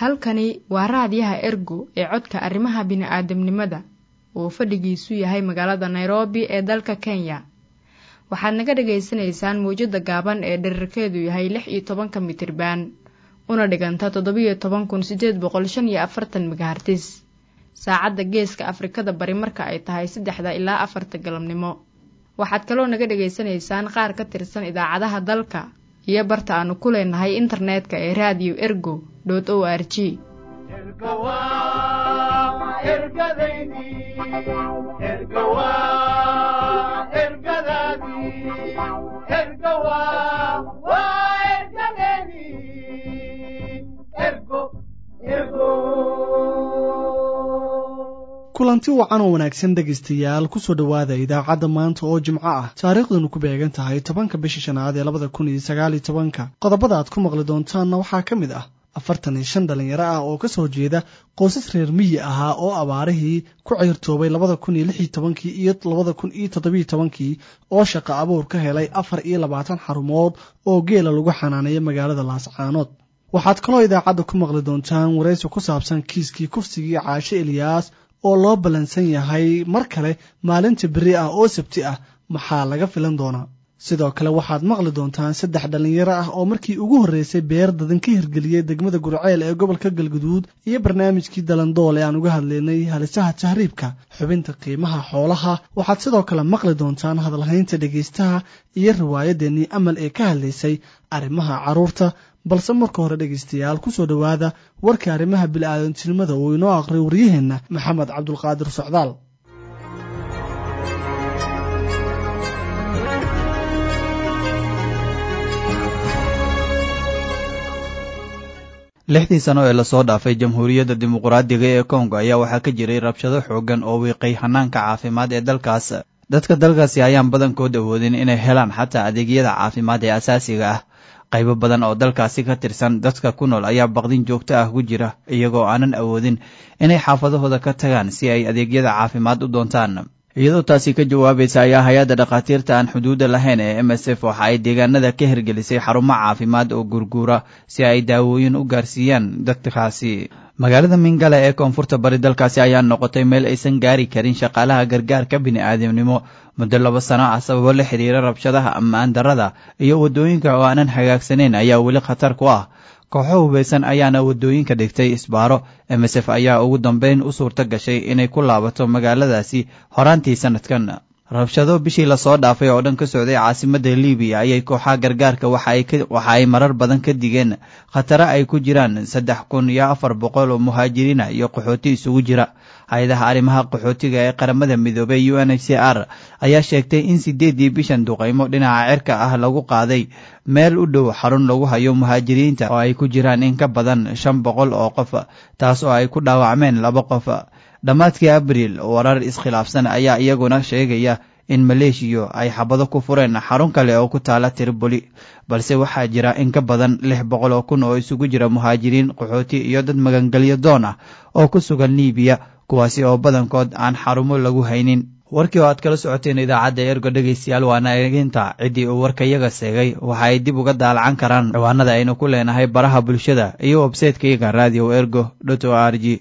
halkani waa raadiyaha ergo ee codka arrimaha bini'aadamnimada oo fadhigiisu yahay magaalada nairobi ee dalka kenya waxaad naga dhagaysanaysaan mawjadda gaaban ee dherarkeedu yahay lix iyo tobanka mitriban una dhiganta toddobiyo toban kun siddeed boqol shan iyo afartan megahartis saacadda geeska afrikada bari marka ay tahay saddexda ilaa afarta galabnimo waxaad kaloo naga dhagaysanaysaan qaar ka tirsan idaacadaha dalka iyo barta aanu ku leenahay internetka ee raadiyo ergo dot o r g kulanti wacan oo wanaagsan dhegaystayaal kusoo dhowaada idaacadda maanta oo jimco ah taariikhdanu ku beegan tahay tobanka bisha shanaad ee labada kun iyo sagaaliyo tobanka qodobada aad ku maqli doontaanna waxaa ka mid ah afartan iyo shan dhalinyaro ah oo ka soo jeeda qoysas reer miyi ahaa oo abaarihii ku ceyrtoobay labada kun iyo lix iyo tobankii iyo labada kun iyo toddobiyo tobankii oo shaqo abuur ka helay afar iyo labaatan xarumood oo geela lagu xanaaneeya magaalada laascaanood waxaad kaloo idaacadda ku maqli doontaan waraysi ku saabsan kiiskii kufsigii caashe eliyaas oo loo ballansan yahay mar kale maalinta beri ah oo sabti ah maxaa laga filan doonaa sidoo kale waxaad maqli doontaan saddex dhallinyaro ah oo markii ugu horreysay beer dadan ka hirgeliyey degmada gurceel ee gobolka galguduud iyo barnaamijkii dalandool ee aan uga hadlaynay halisaha tahriibka xubinta qiimaha xoolaha waxaad sidoo kale maqli doontaan hadalhaynta dhegaystaha iyo riwaayadeennii amal ee ka hadlaysay arrimaha carruurta balse marka hore dhegaystayaal kusoo dhowaada warka arrimaha bil'aadantinimada uu inoo aqriy waryaheenna maxamed cabdulqaadir socdaal lixdii sano ee lasoo dhaafay jamhuuriyadda dimuqraadiga ee kongo ayaa waxaa ka jiray rabshado xooggan oo wiiqay hanaanka caafimaad ee dalkaas dadka dalkaasi ayaan badankood awoodin inay helaan xataa adeegyada caafimaad ee asaasiga ah qaybo badan oo dalkaasi ka tirsan dadka ku nool ayaa baqdin joogto ah ku jira iyagoo aanan awoodin inay xaafadahooda ka tagaan si ay adeegyada caafimaad u doontaan iyadoo taasi ka jawaabaysa ayaa hay-adda dhakhaatiirta aan xuduudda lahayn ee m s f waxa ay deegaanada ka hirgelisay xarumo caafimaad oo gurguura si ay daawooyin u gaarsiiyaan dadkaasi magaalada mingala ee koonfurta bari dalkaasi ayaa noqotay meel aysan gaari karin shaqaalaha gargaarka bini'aadamnimo muddo laba sano ah sababo la xidhiira rabshadaha ammaan darrada iyo waddooyinka oo aanan hagaagsanayn ayaa weli khatar ku ah kooxo hubaysan ayaana waddooyinka dhigtay isbaaro m s f ayaa ugu dambeyn u suurto gashay inay ku laabato magaaladaasi horaantii sannadkan rabshado bishii lasoo dhaafay oo dhan ka socday caasimadda libiya ayay kooxaha gargaarka waxa ay marar badan ka digeen khatare ay ku jiraan saddex kun iyo afar boqol oo muhaajiriina iyo qaxooti isugu jira hay-adaha arrimaha qaxootiga ee qaramada midoobey u n h c r ayaa sheegtay in sideedii bishan duqaymo dhinaca cirka ah lagu qaaday meel u dhow xarun lagu hayo muhaajiriinta oo ay ku jiraan in ka badan shan boqol oo qof taas oo ay ku dhaawacmeen laba qof dhammaadkii abriil warar iskhilaafsan ayaa iyaguna sheegaya in maleeshiya ay xabado ku fureen xarun kale oo ku taala tiriboli balse waxaa jira in ka badan lix boqol oo kun oo isugu jira muhaajiriin qaxooti iyo dad magangelyo doon ah oo ku sugan liibiya kuwaasi oo badankood aan xarumo lagu haynin warkii oo aad kala socoteen idaacadda ergo dhegaystayaal waana eeginta ciddii uu warkayaga seegay waxa ay dib uga daalacan karaan ciwaanada aynu ku leenahay baraha bulshada iyo websaytekayaga radio ergo dot o r g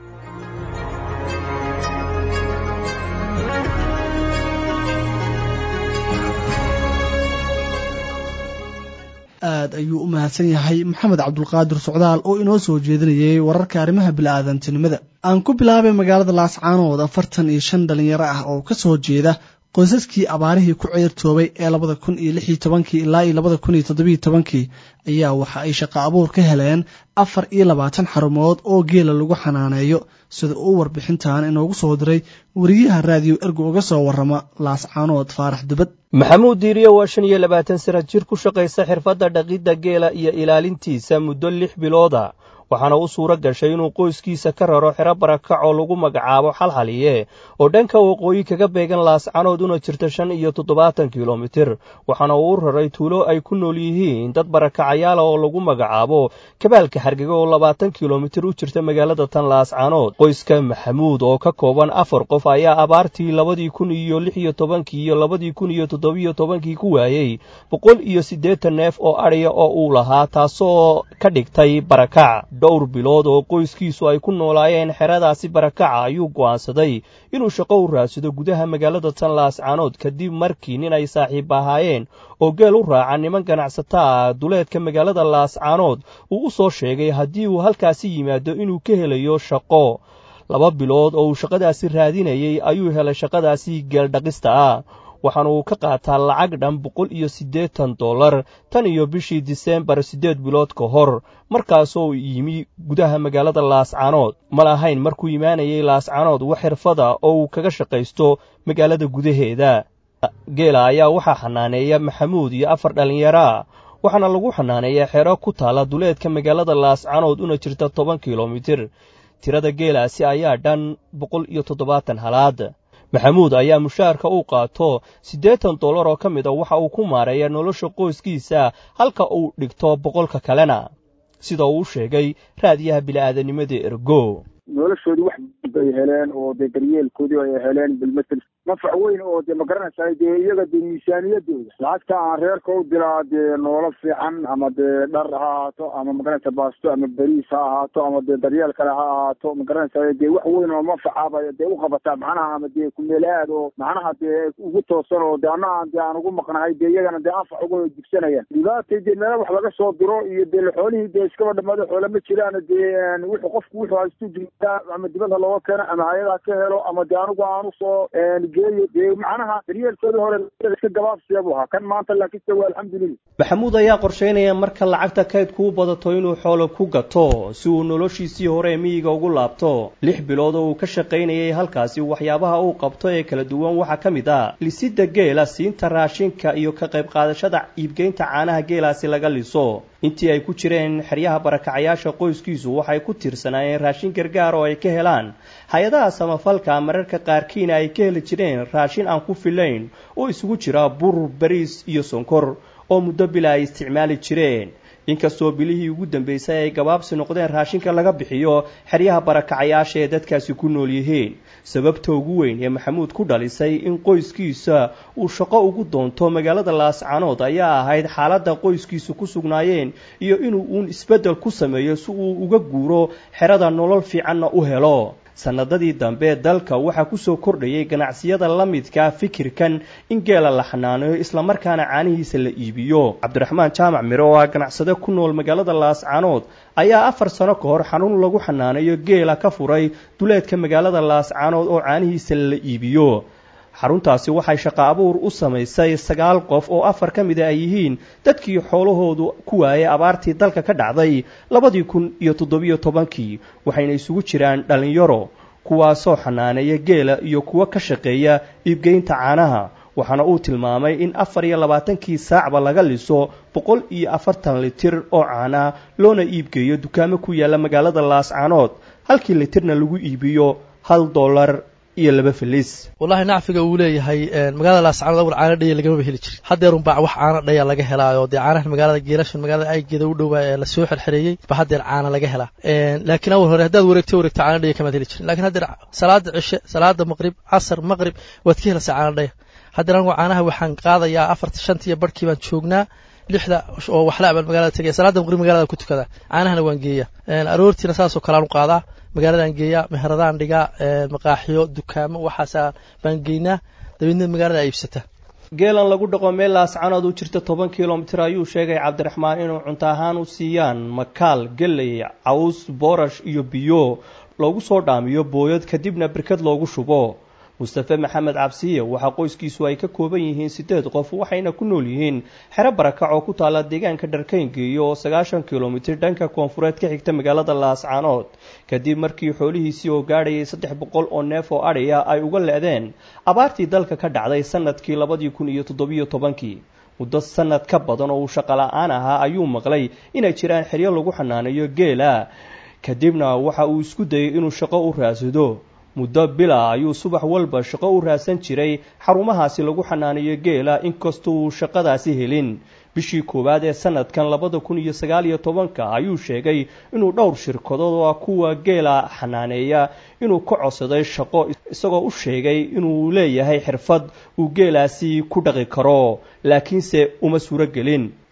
aad ayuu u mahadsan yahay maxamed cabdulqaadir socdaal oo inoo soo jeedinayay wararka arrimaha bila'aadantinimada aan ku bilaabay magaalada laascaanood afartan iyo shan dhalinyaro ah oo ka soo jeeda qoysaskii abaarihii ku ceyrtoobay ee labada kun iyo lix iyo tobankii ilaa iyo labada kun iyo toddobiyo tobankii ayaa waxa ay shaqo abuur ka heleen afar iyo labaatan xarumood oo geela lagu xanaaneeyo sida uu warbixintan inoogu soo diray weriyaha raadiyo ergo uga soo warrama laascaanood faarax dubad maxamuud diiriye waa shan iyo labaatan sana jir ku shaqaysa xirfadda dhaqidda geela iyo ilaalintiisa muddo lix bilooda waxaana u suuro gashay inuu qoyskiisa ka raro xero barakac oo lagu magacaabo xalxaliye oo dhanka waqooyi kaga beegan laascanood una jirta shan iyo toddobaatan kilomitir waxaana uu u raray tuulo ay ku nool yihiin dad barakacayaala oo lagu magacaabo kabaalka xargega oo labaatan kilomitir u jirta magaalada tan laascanood qoyska maxamuud oo ka kooban afar qof ayaa abaartii labadii kun iyo lix iyo tobankii iyo labadii kun iyo toddobiyo tobankii ku waayey boqol iyo siddeetan neef oo adhiya oo uu lahaa taasoo ka dhigtay barakac dhowr bilood oo qoyskiisu ay ku noolaayeen xeradaasi barakaca ayuu go'aansaday inuu shaqo u raadsado gudaha magaalada tan laascaanood kadib markii nin ay saaxiib ahaayeen oo geel u raaca niman ganacsata ah duleedka magaalada laascaanood uu u soo sheegay haddii uu halkaasi yimaado inuu ka helayo shaqo laba bilood oo uu shaqadaasi raadinayey ayuu helay shaqadaasi geeldhaqista ah waxaana uu ka qaataa lacag dhan boqol iyo siddeetan dollar tan iyo bishii diseembar siddeed bilood ka hor markaasoo yimi gudaha magaalada laascaanood ma lahayn markuu imaanayay laascaanood wax xirfada oo uu kaga shaqaysto magaalada gudaheeda geela ayaa waxaa xanaaneeya maxamuud iyo afar dhallinyaraa waxaana lagu xanaaneeyaa xero ku taala duleedka magaalada laascaanood una jirta toban kilomitir tirada geelaasi ayaa dhan boqol iyo toddobaatan halaad maxamuud ayaa mushaarka uu qaato siddeetan dollar oo ka mid a waxa uu ku maareeya nolosha qoyskiisa halka uu dhigto boqolka kalena sida uu u sheegay raadiyaha bili'aadanimada ergo noloshoodii wax bay heleen oo dee daryeelkoodii ay heleen bilmatel nafac weyn oo dee magaranaysaa dee iyaga dee miisaaniyadooda lacagta aan reerka u dilaa dee noolo fiican ama dee dhar ha ahaato ama magaranaysa baasto ama beriis ha ahaato ama dee daryeel kale ha ahaato magaranaysaa dee wax weyn oo manfacaaba dee u qabataa macnaha ama dee kumeel aad oo macnaha dee ugu toosan oo dee anna aan dee aan ugu maqnahay dee iyagana dee anfac uga jigsanayaan dhibaatay dee meela wax laga soo diro iyo dee xoolihii dee iskaba dhamaado xoola ma jiraan dee wuxuu qofku wuxuu haystu ama dibadha looga keeno ama hay-ada ka helo ama dee anigu aan usoo geeyo dee macnaha daryeelkoodii hore iska gabaabsiya buu ahaa kan maanta laakiinse waa alxamdulillah maxamuud ayaa qorshaynaya marka lacagta kaydku u badato inuu xoolo ku gato si uu noloshiisii hore miyiga ugu laabto lix bilood oo uu ka shaqaynayay halkaasi waxyaabaha uu qabto ee kala duwan waxaa ka mid ah lisidda geela siinta raashinka iyo ka qayb qaadashada iibgeynta caanaha geelaasi laga liso intii ay ku jireen xeryaha barakacayaasha qoyskiisu waxay ku tirsanaayeen raashin gargaar oo ay ka helaan hay-adaha samafalka mararka qaarkiina ay ka heli jireen raashin aan ku filayn oo isugu jira bur bariis iyo sonkor oo muddo bila ay isticmaali jireen inkastoo bilihii ugu dambeysay ay gabaabsi noqdeen raashinka laga bixiyo xeryaha barakacayaasha ee dadkaasi ku nool yihiin sababta ugu weyn ee maxamuud ku dhalisay in qoyskiisa uu shaqo ugu doonto magaalada laascaanood ayaa ahayd xaaladda qoyskiisu ku sugnaayeen iyo inuu uun isbeddel ku sameeyo si uu uga guuro xerada nolol fiicanna u helo sannadadii dambe dalka waxaa ku soo kordhayay ganacsiyada la midka fikirkan in geela la xanaaneeyo islamarkaana caanihiisa la iibiyo cabdiraxmaan jaamac mire oo ah ganacsade ku nool magaalada laascaanood ayaa afar sano ka hor xanuun lagu xanaaneeyo geela ka furay duleedka magaalada laascaanood oo caanihiisa la iibiyo xaruntaasi waxay shaqo abuur u samaysay sagaal qof oo afar ka mida ay yihiin dadkii xoolahoodu ku waayay abaartii dalka ka dhacday labadii kun iyo toddobiyo tobankii waxayna isugu jiraan dhallinyaro kuwaasoo xanaaneeya geela iyo kuwo ka shaqeeya iibgeynta caanaha waxaana uu tilmaamay in afar iyo labaatankii saacba laga liso boqol iyo afartan litir oo caana loona iibgeeyo dukaamo ku yaalla magaalada laascaanood halkii litirna lagu iibiyo hal dollar iyo laba filis wallahi nacfiga uu leeyahay magaalada laascaanood awal caana dhaya lagamaba heli jirin haddeerun baa wax caana dhaya laga helaayo dee caanahan magaalada geelashan magaalada aygeeda u dhowaa ee lasoo xerxereeyey ba haddeer caana laga helaa laakiin awal hore haddaad wareegto wareegto caana dhaya kamaad heli jirin lakiin haddeer salaada cishe salaada maqrib casar maqrib waad ka helaysaa caana dhaya haddeer anigu caanaha waxaan qaadayaa afarta shantiiyo barhkii baan joognaa lixda oo waxla baan magaalada tegaya salaada maqrib magaalada ku tukadaa caanahana waan geeyaa aroortiina saasoo kalean u qaadaa magaaladaan geeyaa meheradaan dhigaa maqaaxiyo dukaamo waxaasa baan geynaa dabeedna magaalada iibsata geelan lagu dhaqo meel laascanood u jirta toban kilomitir ayuu sheegay cabdiraxmaan inuu cunto ahaan u siiyaan makaal geley caws boorash iyo biyo loogu soo dhaamiyo booyad kadibna birkad loogu shubo mustafe maxamed cabsiye waxaa qoyskiisu ay ka kooban yihiin siddeed qof waxayna ku nool yihiin xero barakac oo ku taalla deegaanka dharkayngeeyo oo sagaashan kilomitir dhanka koonfureed ka xigta magaalada laascaanood kadib markii xoolihiisii oo gaadhayay saddex boqol oo neef oo adhiya ay uga le-deen abaartii dalka ka dhacday sanadkii labadii kun iyo toddobiyo tobankii muddo sanad ka badan oo uu shaqola-aan ahaa ayuu maqlay inay jiraan xeryo lagu xanaaneeyo geela kadibna waxa uu isku dayay inuu shaqo u raasado muddo bila ayuu subax walba shaqo u raadsan jiray xarumahaasi lagu xanaaneeyo geela inkastoo uu shaqadaasi helin bishii koowaad ee sanadkan labada kun iyo sagaal iyo tobanka ayuu sheegay inuu dhowr shirkadood oo kuwa geela xanaaneeya inuu ka codsaday shaqo isagoo u sheegay inuu leeyahay xirfad uu geelaasi ku dhaqi karo laakiinse uma suuro gelin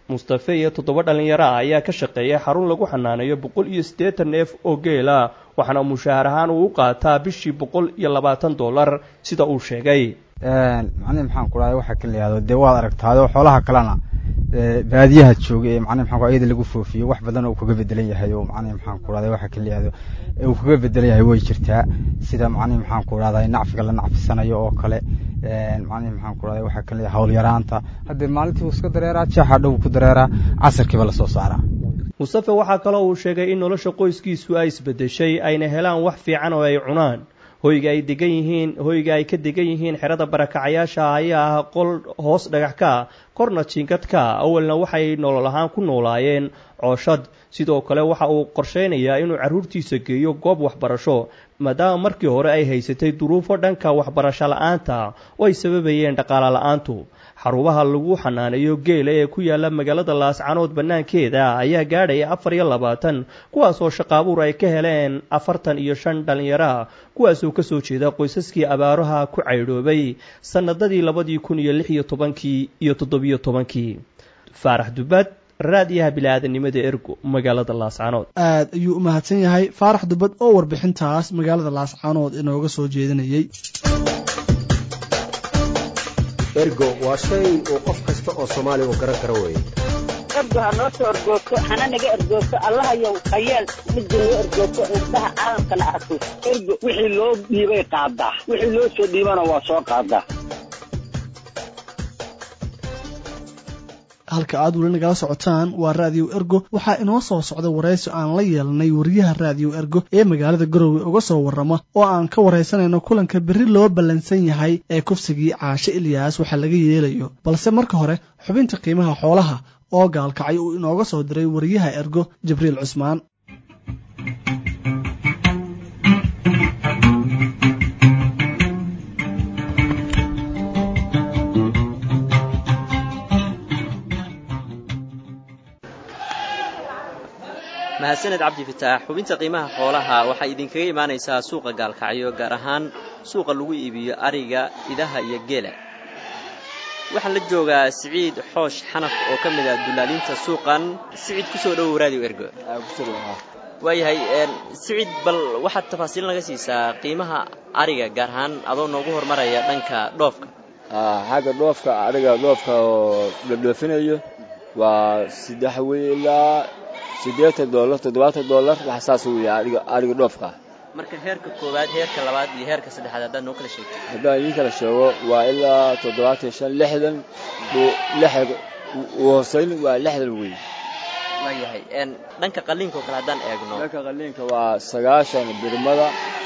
mustafe iyo toddoba dhallinyaro ah ayaa ka shaqeeya xarun lagu xanaaneeyo boqol iyo siddeetan neef oo geela waxaana mushaahar ahaan uu u qaataa bishii boqol iyo labaatan dollar sida uu sheegay macnihi maxaan ku dhahay waxaa kan layihahdo dee waad aragtaado xoolaha kalena baadiyaha jooga ee macnihi maxaan ku iyada lagu foofiyo wax badan oo kaga bedelan yahay oo macnihi maxaan ku dhahday waxaa kan layihahdo uu kaga bedelan yahay way jirtaa sida macnihi maxaan ku dhahday nacfiga la nacfisanayo oo kale macnihi maxaan ku dhahday waxaa kan leeyahay hawl yaraanta haddee maalintii uu iska dareeraa jeexa dhow ku dareeraa casarkiiba lasoo saaraa mustafe waxaa kaloo uu sheegay in nolosha qoyskiisu ay isbedeshay ayna helaan wax fiican oo ay cunaan hoyga ay degan yihiin hoyga ay ka degan yihiin xerada barakacayaasha ayaa ah qol hoos dhagax ka korna jiingadka awalna waxay nolol ahaan ku noolaayeen cooshad sidoo kale waxa uu qorsheynayaa inuu carruurtiisa geeyo goob waxbarasho maadaama markii hore ay haysatay duruufo dhanka waxbarasho la-aanta oo ay sababayeen dhaqaala la-aantu xarumaha lagu xanaaneeyo geela ee ku yaala magaalada laascanood bannaankeeda ayaa gaadhaya afar iyo labaatan kuwaasoo shaqaabuur ay ka heleen afartan iyo shan dhallinyara kuwaasoo kasoo jeeda qoysaskii abaaraha ku caydhoobay sannadadii labadii kun iyo lix iyo tobankii iyo toddobiyo tobankii faarax dubad raadiyaha bili-aadanimada ergo magaalada laascanood aad ayuu u mahadsan yahay faarax dubad oo warbixintaas magaalada laascanood inooga soo jeedinayay ergo waa shay uu qof kasta oo soomaaliya uu garan karo weeye ergo ha noo soo ergoogto hana naga ergoogto allahayow hayeel midda noo ergoogto indhaha caalamkana arko ergo wixii loo dhiibay qaadaa wixii loo soo dhiibana waa soo qaadaa halka aad weli nagala socotaan waa raadiyo ergo waxaa inoo soo socda waraysi aan la yeelnay wariyaha raadiyo ergo ee magaalada garowe uga soo warrama oo aan ka waraysanayno kulanka berri loo ballansan yahay ee kufsigii caashe ilyaas waxaa laga yeelayo balse marka hore xubinta qiimaha xoolaha oo gaalkacay uu inooga soo diray wariyaha ergo jibriil cusmaan mahadsaned cabdi fataax xubinta qiimaha xoolaha waxay idinkaga imaanaysaa suuqa gaalkacyo gaar ahaan suuqa lagu iibiyo ariga idaha iyo geela waxaan la joogaa siciid xoosh xanaf oo ka mid ah dulaalinta suuqan siciid kusoo dhowow raadiyo ergo waayahay siciid bal waxaad tafaasiil naga siisaa qiimaha ariga gaar ahaan adoo noogu hormaraya dhanka dhoofka xagga dhoofka ariga dhoofka oo la dhoofinayo waa saddex wey ilaa siddeetan dollar toddobaatan dollar wax saas weeye ariga ariga dhoofka marka heerka koowaad heerka labaad iyo heerka saddexaad haddaad noo kala sheegto haddaan idiin kala sheego waa ilaa toddobaatan shan lixdan lix u hoosayn waa lixdan wey waayahay dhanka qalliinka oo kale haddaan eegno dhanka qalliinka waa sagaashan birmada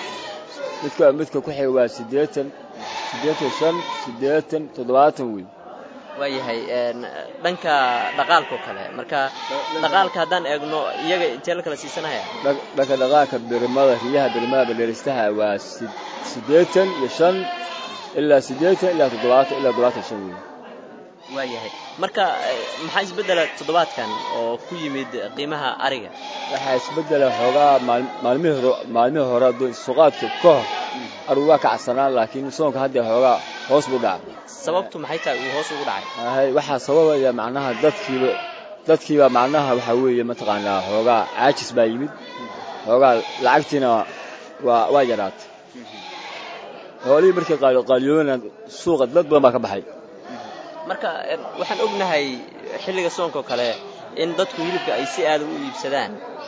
midka midka ku xiga waa siddeetan siddeetan shan siddeetan toddobaatan wey waayahay dhanka dhaqaalka oo kale marka dhaqaalka haddaan eegno iyaga intee la kala siisanaya dhanka dhaqaalka birmada riyaha birmada badheeristaha waa siddeetan iyo shan ilaa siddeetan ilaa toddobaatan ilaa toddobaatan shan wey waayahay marka maxaa isbeddela toddobaadkan oo ku yimid qiimaha ariga waxaa isbeddela xoogaa maalmihii hore maalmihii hore suqaadka ka hor arigu waa kacsanaan laakiin soonka hadda xoogaa hoos buu dhacay sababtu maxay tahay uu hoos ugu dhacay hay waxaa sababaya macnaha dadkiiba dadkiiba macnaha waxaa weeye mataqaanaa xoogaa caajis baa yimid xoogaa lacagtiina waa waa yaraatay xoolihii markay qaaliyoobana suuqa dad badan baa ka baxay marka waxaan ognahay xilliga soonka oo kale in dadku hilibka ay si aada u iibsadaan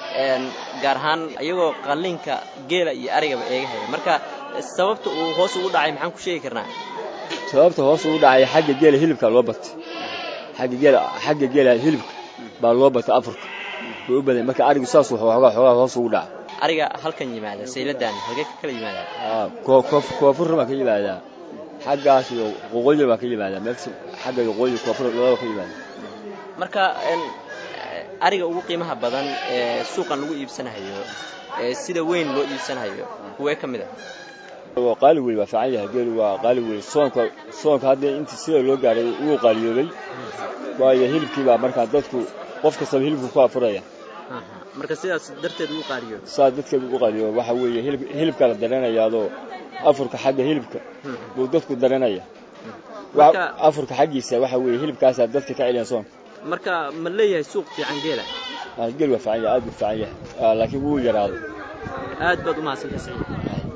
gaar ahaan iyagoo qalliinka geela iyo arigaba eegahaya marka sababta uu hoos ugu dhacay maxaan ku sheegi karnaa sababta hoos ugu dhacay xagga geela hilibka loo batay xagga geela xagga geela hilibka baa loo batay afurka buu u baday marka arigu saas wuxuu xoogaa xoogaa hoos ugu dhacay ariga halkan yimaada sayladan halkee ka kala yimaadaa koonfurna baa ka yimaadaa xaggaas iyo qoqoyi baa ka yimaadaa meel xagga qoqoyi koonfur labada ka yimaada marka ariga ugu qiimaha badan ee suuqan lagu iibsanayo ee sida weyn loo iibsanayo kuwee ka mid ah waa qaali wey waa fiican yahay geelu waa qaali wey soonka soonka hadda intii sida loo gaaray wuu qaaliyoobay waayo hilibkii baa markaa dadku qof kastaba hilibku ku afuraya marka sidaas darteed ugu qaaliyoobay saas dadkeed ugu qaaliyoobay waxa weeye hilib hilibka la dareenayaadoo afurka xagga hilibka buu dadku daranaya afurka xaggiisa waxa weeye hilibkaasaa dadka ka celiyan soonka marka ma leeyahay suuq fiican geela geel waa fiican yahay aad buu fiican yahay laakiin wuu yaraaday aad baad u mahadsantahay saciid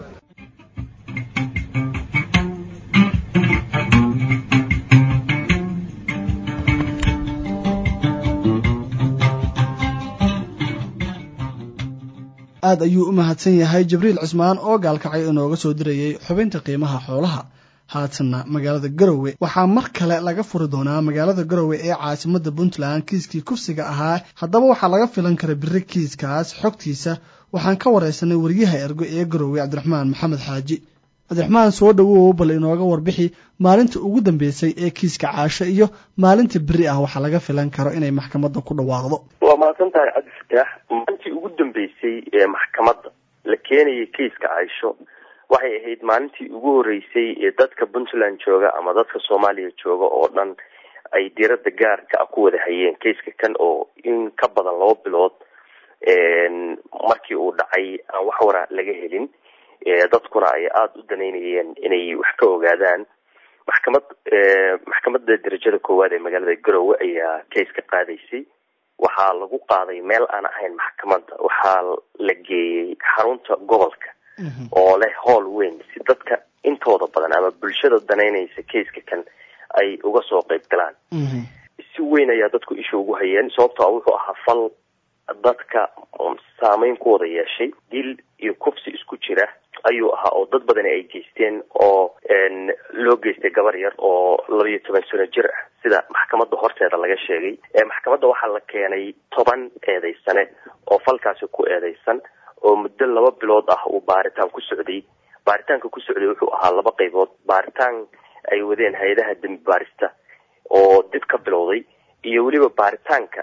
aad ayuu u mahadsan yahay jibriil cismaan oo gaalkacay inooga soo dirayay xubinta qiimaha xoolaha haatanna magaalada garowe waxaa mar kale laga furi doonaa magaalada garowe ee caasimadda puntland kiiskii kufsiga ahaa haddaba waxaa laga filan kara biri kiiskaas xogtiisa waxaan ka wareysanay wariyaha ergo ee garowe cabdiraxmaan maxamed xaaji cabdiraxmaan soo dhowow bal inooga warbixi maalinta ugu dambeysay ee kiiska caasho iyo maalinta beri ah waxaa laga filan karo inay maxkamadda ku dhawaaqdo waa mahadsan tahay cabdifataax maalintii ugu dambeysay ee maxkamadda la keenayay kiiska caysho waxay ahayd maalintii ugu horeysay ee dadka puntland jooga ama dadka soomaaliya jooga oo dhan ay diiradda gaarka ah ku wada hayeen kiiska kan oo in ka badan laba bilood markii uu dhacay aan wax wara laga helin dadkuna ay aada u danaynayeen inay wax ka ogaadaan maxkamad maxkamadda darajada koowaad ee magaalada garowe ayaa case ka qaadaysay waxaa lagu qaaday meel aan ahayn maxkamadda waxaa la geeyey xarunta gobolka oo leh howl weyn si dadka intooda badan ama bulshada danaynaysa caseka kan ay uga soo qeyb galaan si weyn ayaa dadku isha ugu hayeen sababto a wuxuu ahaa fal dadka saameyn ku wada yeeshay dil iyo kufsi isku jira ayuu ahaa oo dad badani ay geysteen oo loo geystay gabar yar oo laba iyo toban sano jir ah sida maxkamadda horteeda laga sheegay maxkamadda waxaa la keenay toban eedeysane oo falkaasi ku eedeysan oo muddo laba bilood ah uu baaritaan ku socday baaritaanka ku socday wuxuu ahaa laba qaybood baaritaan ay wadeen hay-adaha dembi baarista oo dib ka bilowday iyo weliba baaritaanka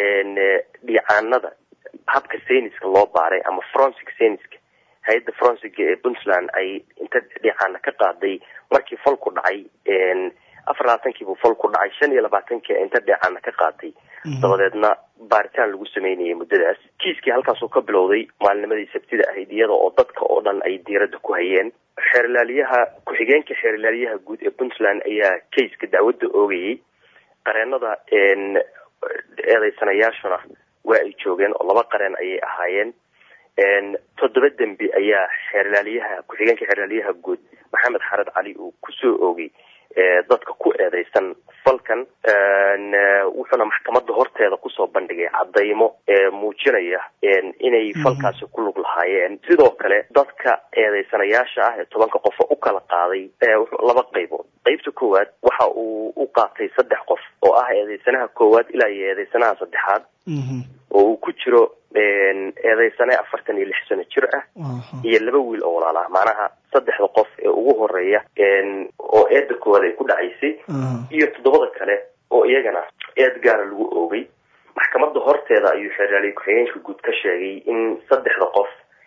dhiicaanada habka sayniska loo baaray ama forensic sayniska hay-adda forensiga ee puntland ay inta dhiicaana ka qaaday markii falku dhacay afar labaatankiibuu falku dhacay shan iyo labaatankii inta dhiicaana ka qaaday dabadeedna baaritaan lagu sameynayay muddadaas kiiskii halkaasuu ka bilowday maalinimadii sabtida ahayd iyada oo dadka oo dhan ay diiradda ku hayeen xeerlaaliyaha ku-xigeenka xeerlaaliyaha guud ee puntland ayaa kaiska dacwadda oogayay qareenada eedeysanayaashuna waa ay joogeen oo laba qareen ayay ahaayeen toddoba dembi ayaa xeerlaaliyaha ku-xigeenka xeerlaaliyaha guud maxamed xared cali uu kusoo oogay dadka ku eedeysan falkan wuxuuna maxkamadda horteeda kusoo bandhigay cadaymo muujinaya inay falkaasi ku lug lahaayeen sidoo kale dadka eedeysanayaasha ah ee tobanka qofa u kala qaaday laba qaybood qeybta koowaad waxa uu u qaatay saddex qof oo ah eedeysanaha koowaad ilaa iyo eedeysanaha saddexaad oo uu ku jiro eedeysane afartan iyo lix sano jir ah iyo laba wiil oo walaal ah macnaha saddexda qof ee ugu horeeya oo eedda koowaad ay ku dhacaysay iyo toddobada kale oo iyagana eed gaara lagu oogay maxkamadda horteeda ayuu xeerlaaliye ku-xigeenka guud ka sheegay in saddexda qof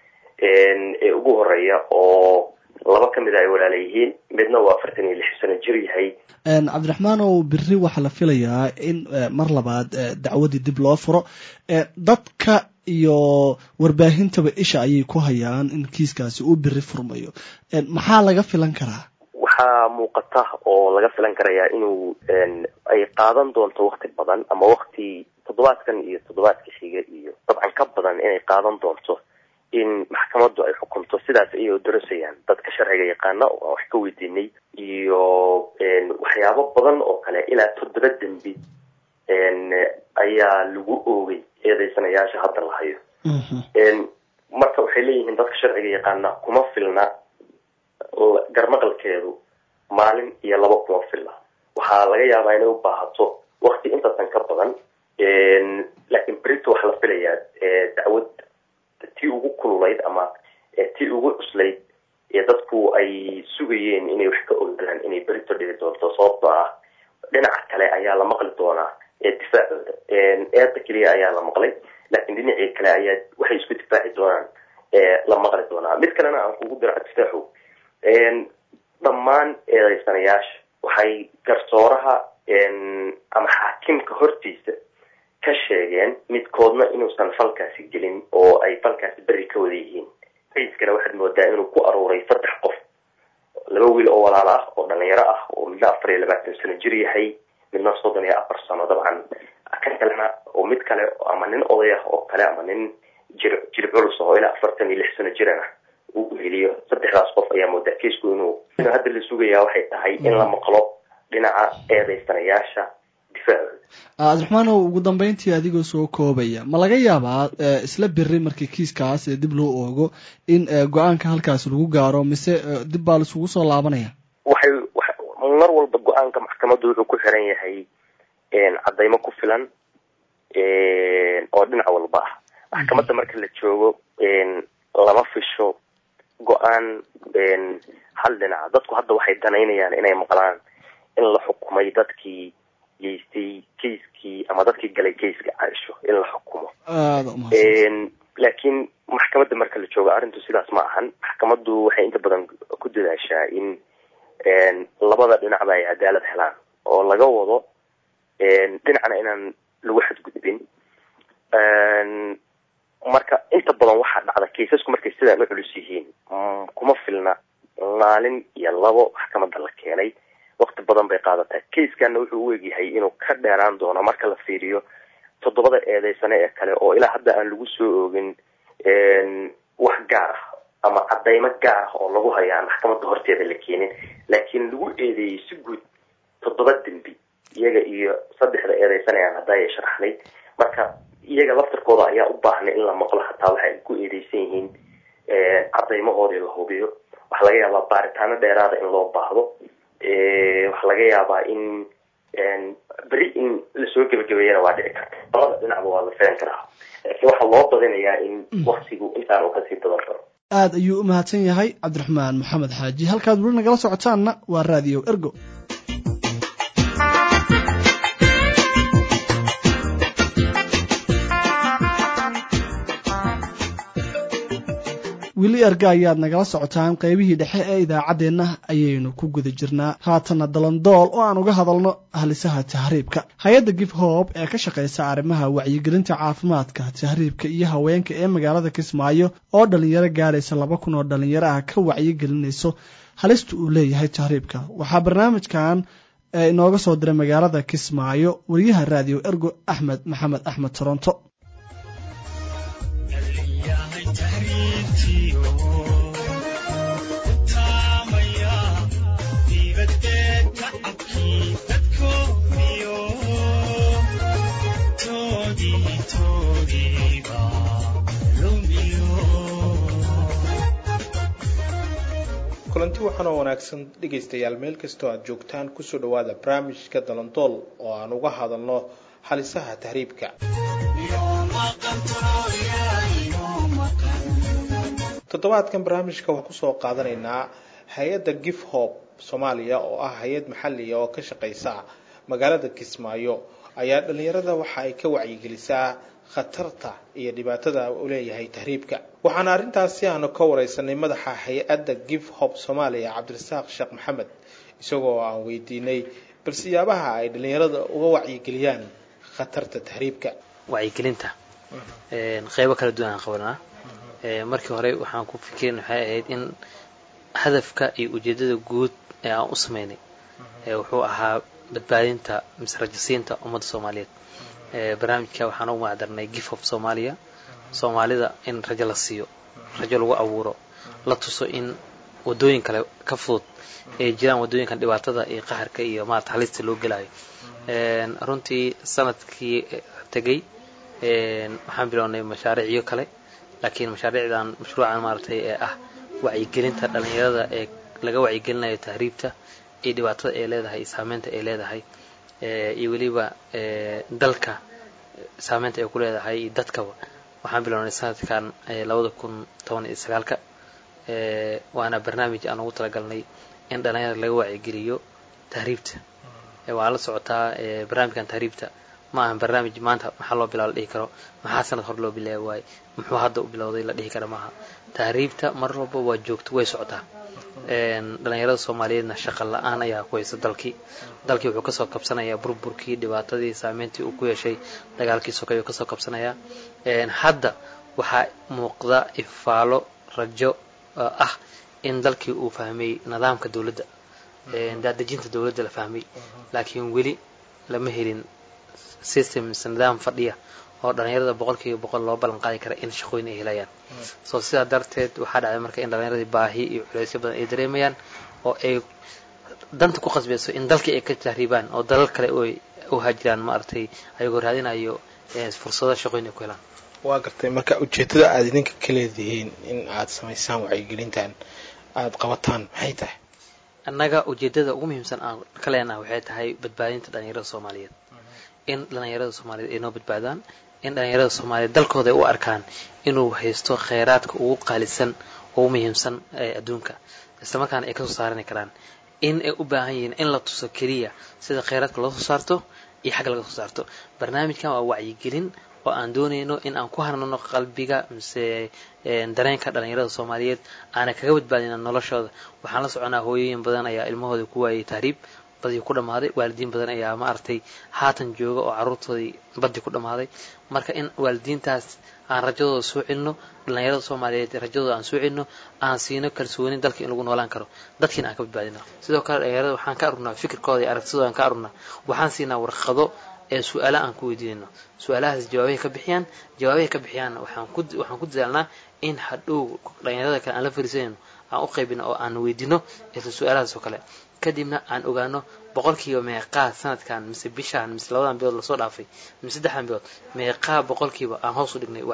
ee ugu horeeya oo laba ka mid a ay walaala yihiin midna uu afartan iyo lix sano jir yahay cabdiraxmaan oo beri waxaa la filayaa in mar labaad dacwadii dib loo furo dadka iyo warbaahintaba isha ayay ku hayaan in kiiskaasi uu beri furmayo maxaa laga filan karaa waxaa muuqata oo laga filan karayaa inuu ay qaadan doonto wakti badan ama wakti toddobaadkan iyo toddobaadka xiga iyo dabcan ka badan inay qaadan doonto in maxkamaddu ay xukunto sidaas ayay odarasayaan dadka sharciga yaqaana oo aan wax ka weydiinay iyo waxyaabo badan oo kale ilaa toddoba dembi ayaa lagu oogay eedeysanayaasha hadda la hayo marka waxay leeyihiin dadka sharciga yaqaana kuma filna garmaqalkeedu maalin iyo laba kuma filna waxaa laga yaabaa inay u baahato wakti intaasan ka badan laakiin berito waxaa la filayaa dacwad tii ugu kululayd ama tii ugu cuslayd ee dadku ay sugayeen inay wax ka ogaadaan inay berito dhici doonto sababtoo ah dhinaca kale ayaa la maqli doonaa difaacooda eedda keliya ayaa la maqlay laakiin dhinacii kale ayaa waxay isku difaaci doonaan la maqli doonaa mid kalena aan kugu diro cabdifaaxo dhammaan eedeysanayaasha waxay garsooraha ama xaakimka hortiisa ka sheegeen midkoodna inuusan falkaasi gelin oo ay falkaasi beri ka wada yihiin raiskana waxaad moodaa inuu ku aruuray saddex qof laba wiil oo walaalo ah oo dhalinyaro ah oo midna afar iyo labaatan sano jir yahay midna soddon iyo afar sano dabcan dhinaca kalena oo mid kale ama nin oday ah oo kale ama nin jir jir culus oo ilaa afartan iyo lix sano jirana uu heliyo saddexdaas qof ayaa moodaa kiisku inuu inuu hadda la sugayaa waxay tahay in la maqlo dhinaca eedeysanayaasha difaacooda cabdiraxmaanow ugu dambeyntii adigoo soo koobaya ma laga yaabaa isla biri markii kiiskaas dib loo oogo in go-aanka halkaas lagu gaaro mise dib baa laisugu soo laabanaya waxay mar walba go-aanka maxkamaddu wuxuu ku xiran yahay caddaymo ku filan oo dhinac walba ah maxkamadda marka la joogo lama fisho go-aan hal dhinaca dadku hadda waxay danaynayaan inay maqlaan in la xukumay dadkii geystay kaiskii ama dadkii galay kaiska caaisho in la xukumo laakiin maxkamadda marka la joogo arrintu sidaas ma ahan maxkamaddu waxay inta badan ku dadaashaa in labada dhinacba ay cadaalad helaan oo laga wado dhinacna inaan lagu xadgudbin marka inta badan waxaa dhacda kaisasku markay sidaan u culus yihiin kuma filna maalin iyo labo maxkamadda la keenay wakti badan bay qaadataa kaiskana wuxuu u egyahay inuu ka dheeraan doono marka la fiiriyo toddobada eedeysane ee kale oo ilaa hadda aan lagu soo oogin wax gaar ah ama cadaymo gaar ah oo lagu hayo aan maxkamadda horteeda la keenin laakiin lagu eedeeyey si guud toddoba dembi iyaga iyo saddexda eedeysane aan haddaaya sharaxnay marka iyaga laftarkooda ayaa u baahnay in la maqlo hataa waxa ay ku eedeysan yihiin cadaymahoodii la hubiyo waxaa laga yaabaa baaritaano dheeraada in loo baahdo waxaa laga yaabaa in beri in lasoo gebagabeeyana waa dhici karta labada dhinacba waa la filan karaa laakiin waxaa loo badinayaa in waktigu intaan uu kasii badan karo aada ayuu u mahadsan yahay cabdiraxmaan maxamed xaaji halkaad weli nagala socotaanna waa raadiyo ergo weli erga ayaad nagala socotaan qaybihii dhexe ee idaacaddeenna ayaynu ku guda jirnaa haatana dalandool oo aan uga hadalno halisaha tahriibka hay-adda gif hoob ee ka shaqaysa arrimaha wacyigelinta caafimaadka tahriibka iyo haweenka ee magaalada kismaayo oo dhalinyaro gaadhaysa laba kun oo dhalinyaro ah ka wacyigelinayso halista uu leeyahay tahriibka waxaa barnaamijkan inooga soo diray magaalada kismaayo wariyaha raadiyo ergo axmed maxamed axmed toronto kulanti waxaan oo wanaagsan dhegaystayaal meel kastoo aad joogtaan kusoo dhawaada barnaamijka dalandool oo aan uga hadalno halisaha tahriibka toddobaadkan barnaamijka waxaan kusoo qaadanaynaa hay-adda gif hob soomaaliya oo ah hay-ad maxaliya oo ka shaqaysa magaalada kismaayo ayaa dhalinyarada waxa ay ka wacyigelisaa khatarta iyo dhibaatada uu leeyahay tahriibka waxaana arrintaasi aanu ka wareysanay madaxa hay-adda gif hob soomaaliya cabdirasaaq sheekh maxamed isagoo aan weydiinay bal siyaabaha ay dhalinyarada uga wacyigeliyaan khatarta tahriibka wacyigelinta qeybo kala duwan aan qabanaa markii hore waxaan ku fikirin waxay ahayd in hadafka iyo ujeedada guud ee aan u sameynay wuxuu ahaa badbaadinta mise rajasiinta ummadda soomaaliyeed barnaamijka waxaan ugu macdarnay gif of soomaaliya soomaalida in rajo la siiyo rajo lagu abuuro la tuso in wadooyin kale ka fudud ay jiraan wadooyinkan dhibaatada iyo qaharka iyo maarata halista loo gelayo runtii sanadkii tegay waxaan bilownay mashaariicyo kale laakiin mashaariicdan mashruucan maaragtay ee ah wacyigelinta dhalinyarada ee laga wacyigelinayo tahriibta iyo dhibaatada ay leedahay iyo saameynta ay leedahay iyo weliba dalka saameynta ay ku leedahay iyo dadkaba waxaan bilownay sanadkan labada kun toban iyo sagaalka waana barnaamij aan ugu talagalnay in dhalinyarada laga wacyigeliyo tahriibta waa la socotaa barnaamijkan tahriibta ma ahan barnaamij maanta maxaa loo bilaa la dhihi karo maxaa sanad hor loo bilaabi waaye muxuu hadda u bilowday la dhihi kara maaha tahriibta mar walba waa joogto way socotaa dhalinyarada soomaaliyeedna shaqa la-aan ayaa ku haysa dalkii dalkii wuxuu kasoo kabsanayaa burburkii dhibaatadii saameyntii uu ku yeeshay dagaalkii sokay uu kasoo kabsanayaa hadda waxaa muuqda ifaalo rajo ah in dalkii uu fahmay nidaamka dowladda daadejinta dowladda la fahmay laakiin weli lama helin system mise nidaam fadhiya oo dhalinyarada boqolkiiba boqol loo ballan qaadi kara in shaqooyin ay helayaan so sidaa darteed waxaa dhacday marka in dhalinyaradii baahi iyo culeysyo badan ay dareemayaan oo ay danta ku qasbayso in dalkii ay ka tahriibaan oo dalal kale u hajiraan maaragtay ayagoo raadinayo fursado shaqooyin ay ku helaan waa gartay marka ujeedada aada idinka ka leedihiin in aad samaysaan wacyigelintan aada qabataan maxay tahay annaga ujeedada ugu muhiimsan aan ka leenaha waxay tahay badbaadinta dhalinyarada soomaaliyeed in dhalinyarada soomaaliyeed ay noo badbaadaan in dhalinyarada soomaaliyeed dalkooda ay u arkaan inuu haysto kheyraadka ugu qaalisan ugu muhiimsan ee adduunka islamarkaana ay kasoo saarani karaan in ay u baahan yihiin in la tuso keliya sida kheyraadka loo soo saarto iyo xagga laga soo saarto barnaamijkan waa wacyigelin oo aan doonayno in aan ku harnano qalbiga mise dareenka dhalinyarada soomaaliyeed aana kaga badbaadina noloshooda waxaan la soconaa hooyooyin badan ayaa ilmahooda ku waayay tahriib badii ku dhammaaday waalidiin badan ayaa maaragtay haatan jooga oo carruurtoodii badii ku dhammaaday marka in waalidiintaas aan rajadooda soo celino dhalinyarada soomaaliyeed rajadooda aan soo celino aan siino kalsooni dalka in lagu noolaan karo dadkiina aan ka badbaadino sidoo kale dhalinyarada waxaan ka arurnaa fikirkooda iyo aragtidooda aan ka arurnaa waxaan siinaa warqado ee su-aala aan ku weydiinayno su-aalahaas jawaabahay ka bixiyaan jawaabahay ka bixiyaanna waxaan ku waxaan ku dadaalnaa in hadhow dhalinyarada kale aan la fariisanayno aan u qaybino oo aan weydiino isla su-aalahaas oo kale kadibna aan ogaano boqolkiiba meeqaa sanadkan mise bishaan mise labadan bilood lasoo dhaafay mise saddexdan bilood meeqaa boqolkiiba aan hoos u dhignay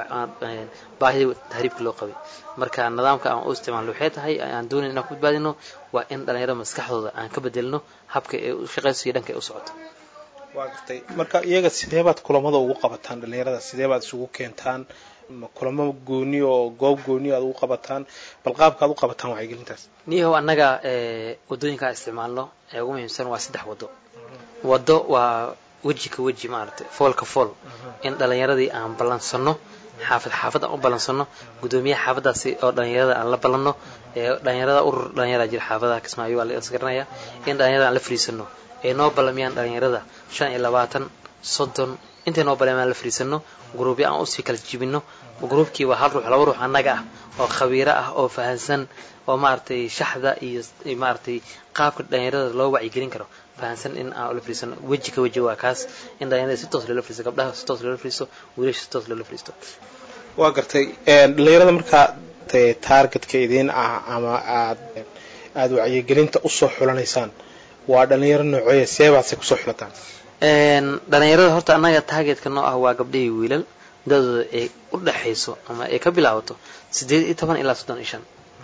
baahida tahriibka loo qabay marka nidaamka aan u isticmaalno waxay tahay aan doonayn inaan ku badbaadino waa in dhalinyarada maskaxdooda aan ka bedelino habka ee u shaqayso iyo dhanka ay u socoto waa gartay marka iyaga sidee baad kulamada ugu qabataan dhalinyarada sidee baad isugu keentaan ma kulamo gooni oo goob gooni aad ugu qabataan bal qaabka aad u qabataan wacyigelintaas niyahow annaga wadooyinkaa isticmaalno ee ugu muhiimsan waa saddex wado wado waa weji ka weji maaragtay fool ka fool in dhalinyaradii aan ballansano xaafad xaafad aan u ballansano guddoomiyaha xaafadaasi oo dhalinyarada aan la ballanno ee dhalinyarada urur dhalinyara jira xaafadaha kismaayo waa la isgaranaya in dhalinyarada aan la fariisano ay noo ballamiyaan dhalinyarada shan iyo labaatan soddon intay noo ballamiyaan la fariisano gruubyo aan usii kala jibino gruubkii waa hal ruux laba ruux annaga ah oo khabiiro ah oo fahansan oo maaragtay shaxda iyo maaragtay qaabka dhalinyarada loo wacyigelin karo fahansan in aan ula fariisano weji ka weji waa kaas in dhalinyarada si toos loola fariisto gabdhaha si toos loola fariisto wiilasha si toos loola fariisto waa gartay dhalinyarada markaa taargetka idiin ah ama aad aada wacyigelinta usoo xulanaysaan waa dhalinyaro nooceeya seebaasay kusoo xulataan dhalinyarada horta annaga targetka noo ah waa gabdhahii wiilal da-dooda ay u dhexayso ama ay ka bilaabato siddeed iyo toban ilaa soddon iyo shan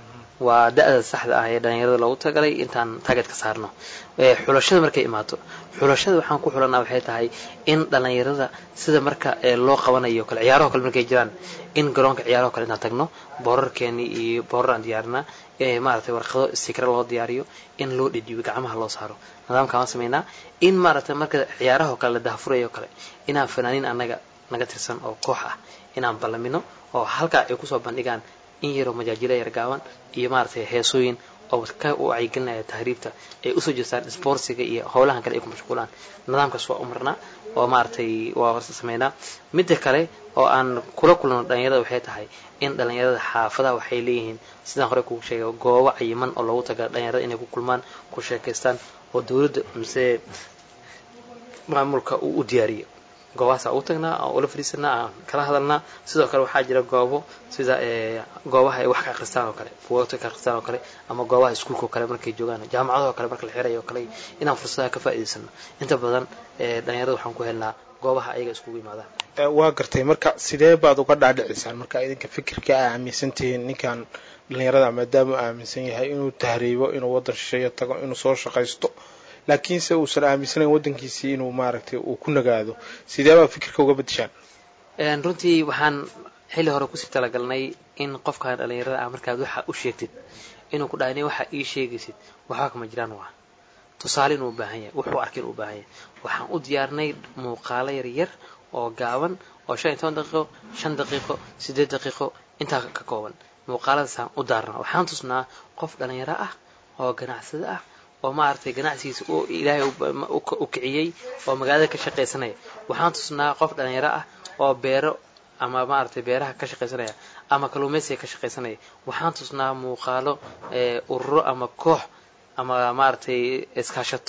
waa da-da saxda ah ee dhalinyarada loogu talagalay intaan targetka saarno xulashada markay imaato xulashada waxaan ku xulanaa waxay tahay in dhalinyarada sida marka loo qabanayo kale ciyaaraho kale markay jiraan in garoonka ciyaaraho kale intaan tagno boorarkeeni iyo boorar aan diyaarinaa maaragtay warqado sikra loo diyaariyo in loo dhedhiyo gacmaha loo saaro nidaamkaan waan samaynaa in maaragtay marka ciyaarahoo kale la dahafurayo kale inaan fanaaniin annaga naga tirsan oo koox ah inaan ballamino oo halkaa ay kusoo bandhigaan in yaroo majaajilo yar gaaban iyo maaragtay heesooyin oo ka wacyigelinaya tahriibta ay usoo jeestaan sportsiga iyo howlahan kale ay ku mashquulaan nidaamkaas waa u marnaa oo maaragtay waa sameynaa midda kale oo aan kula kulano dhalinyarada waxay tahay in dhalinyarada xaafadaha waxay leeyihiin sidaan hore kugu sheegay goobo cayiman oo loogu taga dhalinyarada inay ku kulmaan ku sheekaystaan oo dowladda mise maamulka uu u diyaariyo goobahaas aan u tagnaa aan ula fadhiisanaa aan kala hadalnaa sidoo kale waxaa jira goobo sida goobaha ay wax ka akhristaan oo kale buugagta ka akhristaan oo kale ama goobaha iskuulka oo kale markay joogaan jaamacadaha oo kale marka la xirayo oo kale inaan fursadaha ka faa'iidaysano inta badan dhalinyarada waxaan ku helnaa goobaha ayaga iskugu yimaadaan waa gartay marka sidee baad uga dhaadhicisaan marka idinka fikirka aa aaminsantihiin ninkan dhalinyarada maadaama uu aaminsan yahay inuu tahriibo inuu waddan shisheeyo tago inuu soo shaqaysto laakiinse uusan aaminsanayn waddankiisii inuu maaragtay uu ku nagaado sidee baad fikirka uga bedeshaan runtii waxaan xilli hore kusii talagalnay in qofkan dhalinyarada ah markaad waxa u sheegtid inuu ku dhahay waxa ii sheegaysid waxba kama jiraan waa tusaale inuu u baahan yahay wuxuu arkay inuu u baahan yahay waxaan u diyaarnay muuqaalo yar yar oo gaaban oo shan iyo toban daqiiqo shan daqiiqo siddeed daqiiqo intaa ka kooban muuqaaladaasaan u daarnaa waxaan tusnaa qof dhalinyaro ah oo ganacsado ah oo maaragtay ganacsigiisa uu ilaahay u kiciyey oo magaalada ka shaqaysanaya waxaan tusnaa qof dhalinyaro ah oo beero ama maaragtay beeraha ka shaqaysanaya ama kalluumaysiga ka shaqaysanaya waxaan tusnaa muuqaalo ururo ama koox ama maaragtay iskaashato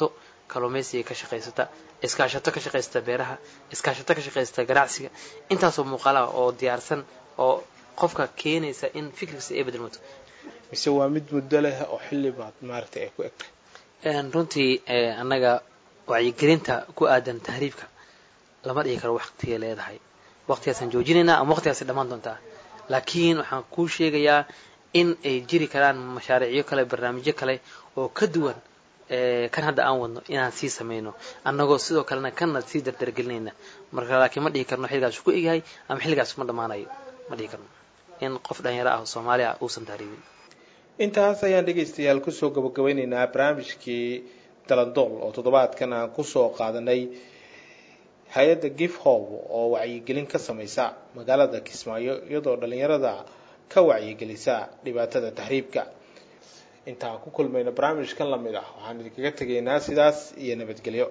kalluumaysiga ka shaqaysata iskaashato ka shaqaysata beeraha iskaashato ka shaqaysata ganacsiga intaasoo muuqaalaha oo diyaarsan oo qofka keenaysa in fikirkiisa ay bedelmato mise waa mid muddo leh oo xilli baad maaragtay ay ku egtahay runtii annaga wacyigelinta ku aadan tahriibka lama dhihi karo waqtigay leedahay waqtigaasaan joojinaynaa ama waqtigaasi dhammaan doontaa laakiin waxaan kuu sheegayaa in ay jiri karaan mashaariicyo kale barnaamijyo kale oo ka duwan kan hadda aan wadno inaan sii samayno annagoo sidoo kalena kana sii dardargelinayna marka laakiin ma dhihi karno xilligaas ku egyahay ama xilligaas ma dhammaanayo ma dhihi karno in qof dhalinyaro ah oo soomaali ah uusan tahriibin intaas ayaan dhegaystayaal kusoo gabagabeynaynaa barnaamijkii dalandool oo toddobaadkan aan kusoo qaadanay hay-adda gif hob oo wacyigelin ka samaysa magaalada kismaayo iyadoo dhalinyarada ka wacyigelisa dhibaatada tahriibka intaan ku kulmayno barnaamijkan lamid ah waxaan idinkaga tegaynaa sidaas iyo nabadgelyo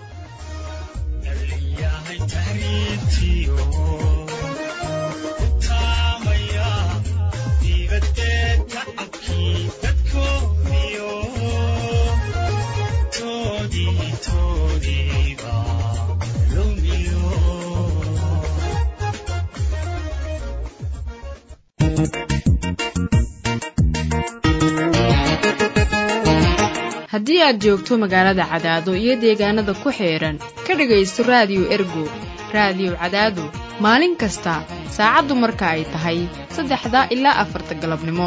haddii aad joogto magaalada cadaado iyo deegaanada ku xeedhan ka dhegaysto raadiyo ergo raadiyo cadaado maalin kasta saacaddu marka ay tahay saddexda ilaa afarta galabnimo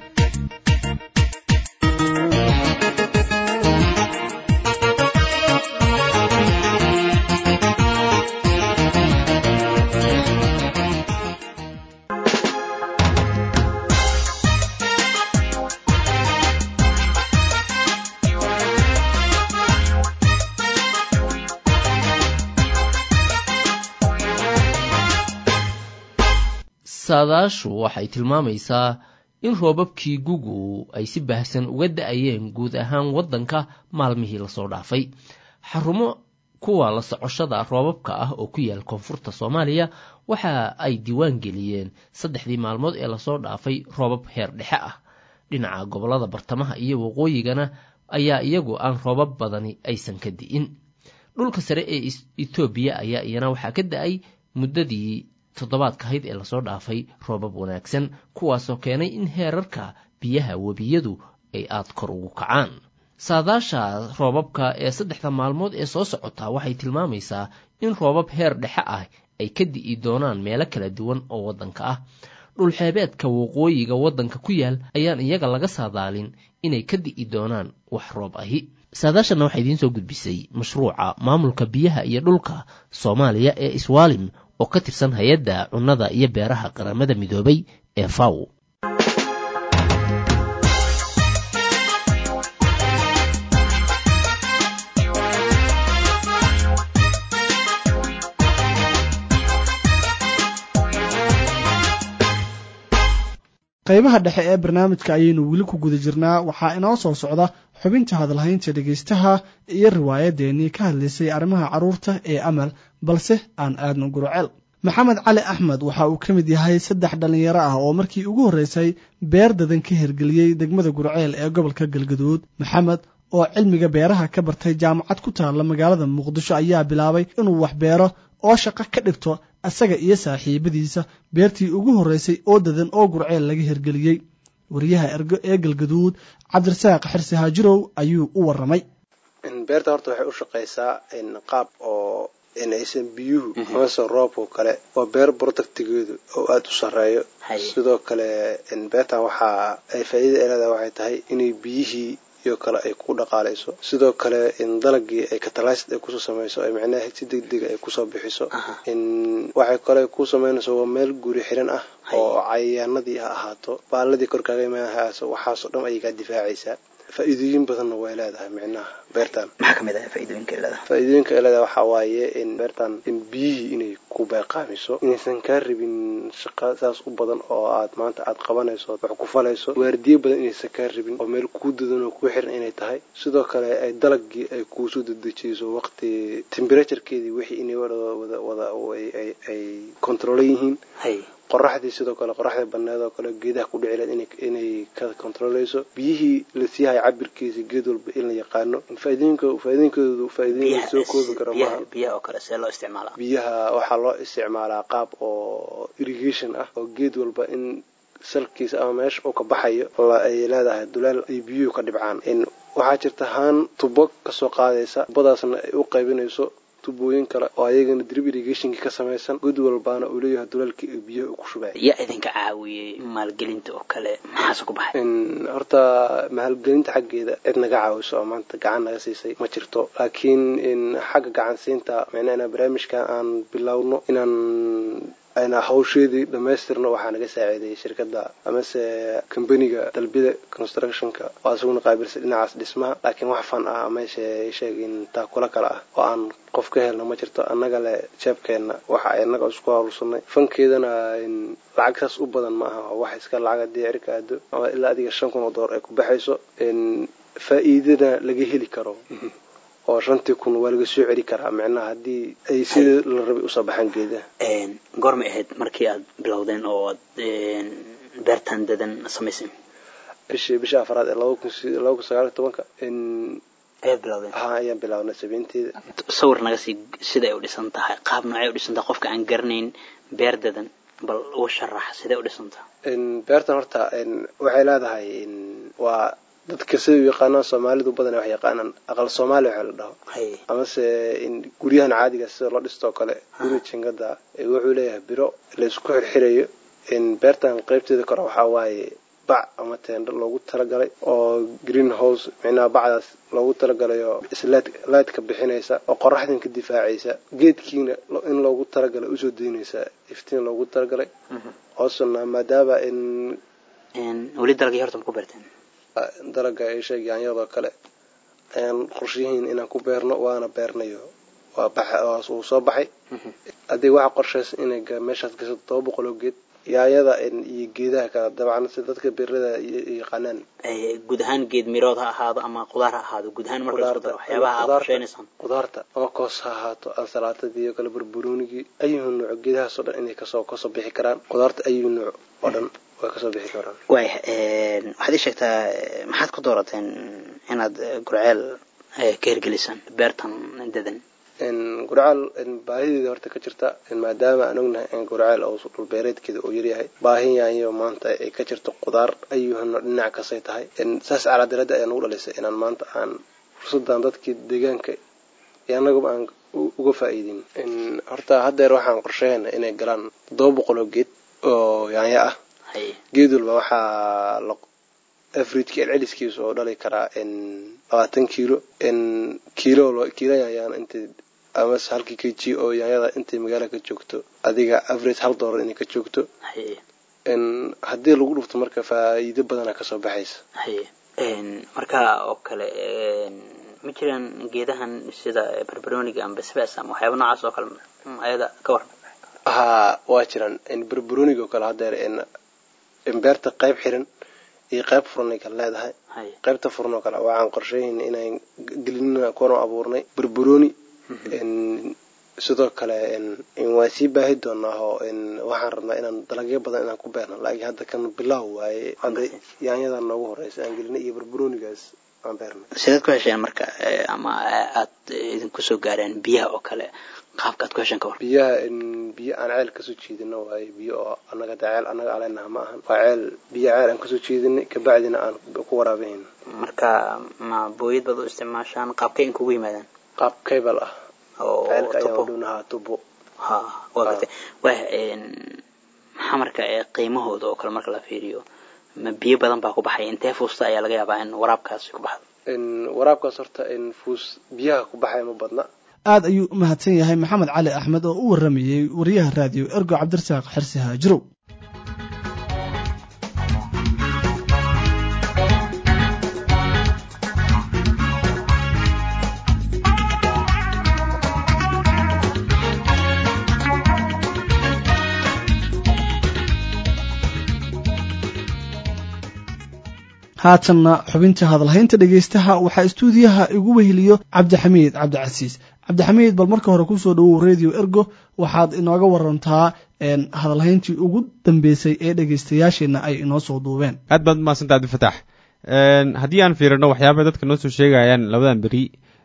saadaashu waxay tilmaamaysaa in roobabkii gugu ay si baahsan uga da-ayeen guud ahaan waddanka maalmihii lasoo dhaafay xarumo kuwa la socoshada roobabka ah oo ku yaal koonfurta soomaaliya waxa ay diiwaan geliyeen saddexdii maalmood ee lasoo dhaafay roobab heer dhexe ah dhinaca gobollada bartamaha iyo waqooyigana ayaa iyagu aan roobab badani aysan ka di'in dhulka sare ee etoobiya ayaa iyana waxaa ka da-ay muddadii toddobaadka ahayd ee lasoo dhaafay roobab wanaagsan kuwaasoo keenay in heerarka biyaha webiyadu ay aad kor ugu kacaan saadaasha roobabka ee saddexda maalmood ee soo socotaa waxay tilmaamaysaa in roobab heer dhexe ah ay ka di'i doonaan meelo kala duwan oo waddanka ah dhulxeebeedka waqooyiga waddanka ku yaal ayaan iyaga laga saadaalin inay ka di'i doonaan wax roob ahi saadaashanna waxaa idiin soo gudbisay mashruuca maamulka biyaha iyo dhulka soomaaliya ee iswaalim oo ka tirsan hay-adda cunnada iyo beeraha qaramada midoobay ee faw qaybaha dhexe ee barnaamijka ayaynu weli ku guda jirnaa waxaa inoo soo socda xubinta hadalhaynta dhegaystaha iyo riwaayadeennii ka hadlaysay arrimaha carruurta ee amal balse aan aadno guroceel maxamed cali axmed waxa uu ka mid yahay saddex dhallinyaro ah oo markii ugu horreysay beer dadan ka hirgeliyey degmada gurceel ee gobolka galgaduud maxamed oo cilmiga beeraha ka bartay jaamacad ku taalla magaalada muqdisho ayaa bilaabay inuu wax beero oo shaqo ka dhigto isaga iyo saaxiibadiisa beertii ugu horreysay oo dadan oo gurceel laga hirgeliyey wariyaha ergo ee galgaduud cabdirasaaq xirsi haajirow ayuu u warramay beerta horta waxay u shaqaysaa qaab oo aysan biyuhu amase roobka oo kale waa beer productigeedu oo aada u sarreeyo sidoo kale beertan waxaa ay faa'iida ay leedahay waxay tahay inay biyihii iyo kale ay ku dhaqaalayso sidoo kale in dalagii ay catalyzed ay kusoo samayso ay macnaha si degdega ay kusoo bixiso in waxay kale ku samaynayso waa meel guri xiran ah oo cayayaanadii ha ahaato baaladii korkaaga imaanahaaso waxaasoo dhan ayay kaa difaacaysaa faa'iidooyin badanna way leedahay micnaha beertan maxaa kamid ah faa'iidooyinka ay leedahay faa'iidooyinka ay leedahay waxaa waaye in beertan in biyihii inay ku beeqaamiso inaysan kaa rabin shaqa saas u badan oo aad maanta aad qabanayso wax ku falayso waardiye badan inaysan kaa rabin oo meel kuu dadan oo kuu xiran inay tahay sidoo kale ay dalagii ay kuusoo dedejiyso waqti temperaturekeedii wixii inay wada wada wada ay controlan yihiin qoraxdii sidoo kale qoraxdii baneed oo kale geedaha ku dhici lahayd inay inay ka controleyso biyihii la siihayo cabirkiisa geed walba in la yaqaano faa'iidooyinka faa'iidooyinkoodu faa'iidooyin soo koobi kara maaha biyaha oo kale see loo isticmaalaa biyaha waxaa loo isticmaalaa qaab oo irrigation ah oo geed walba in salkiisa ama meesha uu ka baxayo ay leedahay duleel ay biyuhu ka dhibcaan waxaa jirta haan tubo kasoo qaadaysa tubadaasna ay u qaybinayso tubooyin kale oo ayagana drip irrigationki ka samaysan god walbaana uu leeyahay duleelkii ay biyaha ku shubay yaa idinka caawiyey maalgelinta oo kale maxaase ku baxay horta maalgelinta xaggeeda cid naga caawiso oo maanta gacan naga siisay ma jirto laakiin xagga gacan siinta micnaa inaan barnaamijkan aan bilowno inaan ayna hawsheedii dhamaystirno waxaa naga saaciidayay shirkadda amase combaniga dalbida constructionka oo asaguna qaabilsa dhinacaas dhismaha laakiin wax fan ah meesha sheegin taakula kale ah oo aan qof ka helna ma jirto annaga le jeebkeenna waxa inaga isku hawlsanay fankeedana lacag saas u badan ma aha wax iska lacag haddii cirka aado ama ilaa adiga shan kun oo door ay ku baxayso faa'iidana laga heli karo oo shantii kun waa laga soo celi karaa micnaha haddii ay sidii la rabay usoo baxaan geedaha goormay ahayd markii aad bilowdeen oo aad beertan dadan samayseen bishii bisha afraad ee laba kun laba kun sagaal iyo tobanka ayaad bilowdeen ha ayaan bilaabnay sabeynteeda sawir naga sii siday u dhisan tahay qaab noocay u dhisan tahay qofka aan garanayn beer dadan bal uga sharax siday u dhisan tahay beertan horta waxay leedahay waa dadka sida u yaqaanaan soomaalidu badan wax yaqaanaan aqal soomaali waxa la dhaho amase guryahan caadiga sida loo dhistoo kale guri jingada wuxuu leeyahay biro laysku xirxirayo beertan qeybteeda kore waxaa waaye bac ama teendho loogu talagalay oo green house micnaha bacdaas loogu talagalay oo islightka bixinaysa oo qoraxdan ka difaacaysa geedkiina in loogu talagalay usoo daynaysa iftiin loogu talagalay hoosuna maadaama in weli dalagii horta ma ku beerteen dalaga ay sheegayaan iyadoo kale ayaan qorshihiin inaan ku beerno waana beernayo waa bax uu soo baxay haddii waxa qorshaysa inay meeshaas gasho todoba boqol oo geed yaayada iyo geedaha kale dabcan si dadka beerada yaqaanaan guud ahaan geed mirood ha ahaado ama qudaar ha ahaado guud ahaan marka isku daro waxyaabaha aad qorsheynaysaan qudaarta ama koos ha ahaato ansalaatadii iyo kale barbaroonigii ayuhu nooc geedahaas oo dhan inay kasoo kasoo bixi karaan qudaarta ayuhu nooc oo dhan way kasoo bixi karaan waaya waxaad ii sheegtaa maxaad ku doorateen inaad gurceel ka hirgelisaan beertan dadan gurcaal baahideeda horta ka jirta maadaama aan ognahay in gurcaal oo dhulbeereedkeeda uu yaryahay baahin yaanyo maanta ay ka jirto qudaar ayuhano dhinac kasay tahay saas calaadirada ayaa nagu dhalisay inaan maanta aan fursadan dadkii deegaanka iyo annaguba aan uga faa'iidin horta haddeer waxaan qorsheyna inay galaan toddoba boqol oo geed oo yaanyo ah geed walba waxaa afridka celceliskiisa oo dhali karaa labaatan kiilo kiilo kiilo yaanyaan intay amase halkii k g oo yaanyada intay magaala ka joogto adiga average hal doolar inay ka joogto haddii lagu dhufto marka faa'iido badana kasoo baxaysa marka oo kale ma jiraan geedahan sida barbaroniga ama basbas ama waxyaaba noocaas oo kale ayada ka waran haa waa jiraan barbaroniga oo kale haddeer beerta qayb xiran iyo qayb furanay kale leedahay qaybta furan oo kale waxaan qorsheyhayna inaan gelinina kuwan abuurnay barbaroni sidoo kale waan sii baahi doonaa oo waxaan rabnaa inaan dalagyo badan inaan ku beerno laakiin hadda kan bilow waaye hadda yaanyadan noogu horeysa aan gelinay iyo barbaronigaas aan beerno sidaad ku hesheen marka ama aad idinku soo gaareen biyaha oo kale qaabka aad ku hesheen ka war biyaha biyo aan ceel kasoo jeedino waaye biyo oo annaga da ceel annaga aleenaha ma ahan waa ceel biyo ceel aan kasoo jeedinay kabacdina aan ku waraabahayno marka ma booyad baad u isticmaashaan qaabkay in kugu yimaadaan qaab cable ah ceelka ayaan tubo udhownahaa tubo ha waa gartay wah maxaa marka qiimahooda oo kale marka la fiiriyo ma biyo badan baa ku baxaya intee fuusta ayaa laga yaabaa in waraabkaasi ku baxdo waraabkaas horta fuus biyaha ku baxaya ma badna aad ayuu u mahadsan yahay maxamed cali axmed oo u warramayey wariyaha raadiyo ergo cabdirasaaq xirsi haajirow haatanna xubinta hadalhaynta dhegaystaha waxaa istuudiyaha igu weheliyo cabdixamiid cabdicasiis cabdixamiid bal marka hore kusoo dhawow radio ergo waxaad inooga warantaa hadalhayntii ugu dambeysay ee dhegeystayaasheenna ay inoo soo duubeen aad baad umahadsanta abdifatax haddii aan fiirino waxyaabay dadka noo soo sheegayaan labadan beri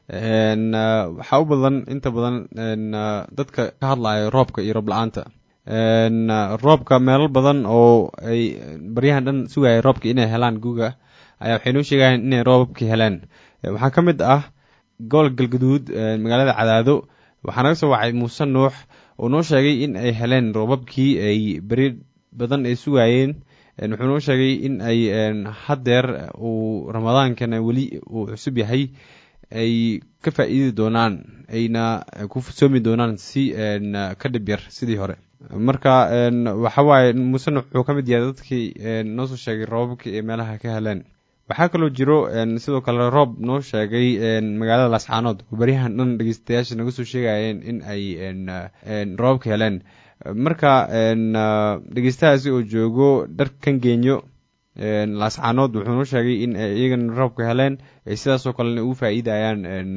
waxaa u badan inta badan dadka ka hadlayo roobka iyo roob la-aanta roobka meelo badan oo ay baryahan dhan sugaya roobka inay helaan guga ayaa waxay noo sheegayaan inay roobabka heleen waxaa ka mid ah gobolka galgaduud magaalada cadaado waxaa naga soo wacay muuse nuux oo noo sheegay in ay heleen roobabkii ay beri badan ay sugayeen wuxuu noo sheegay in ay haddeer uu ramadaankana weli uu cusub yahay ay ka faa'iidi doonaan ayna ku soomi doonaan si ka dhib yar sidii hore marka waxa waaye muuse nuux wuxuu ka mid yahay dadkii noo soo sheegay roobabkii ay meelaha ka heleen waxaa kaloo jiro sidoo kale roob noo sheegay magaalada laascaanood oo baryahan dhan dhegeystayaasha naga soo sheegayeen in ay roobabka heleen marka dhegeystahaasi oo joogo dharkan geenyo laascaanood wuxuu noo sheegay in ay iyagana roobka heleen ay sidaasoo kalena ugu faa'iidayaan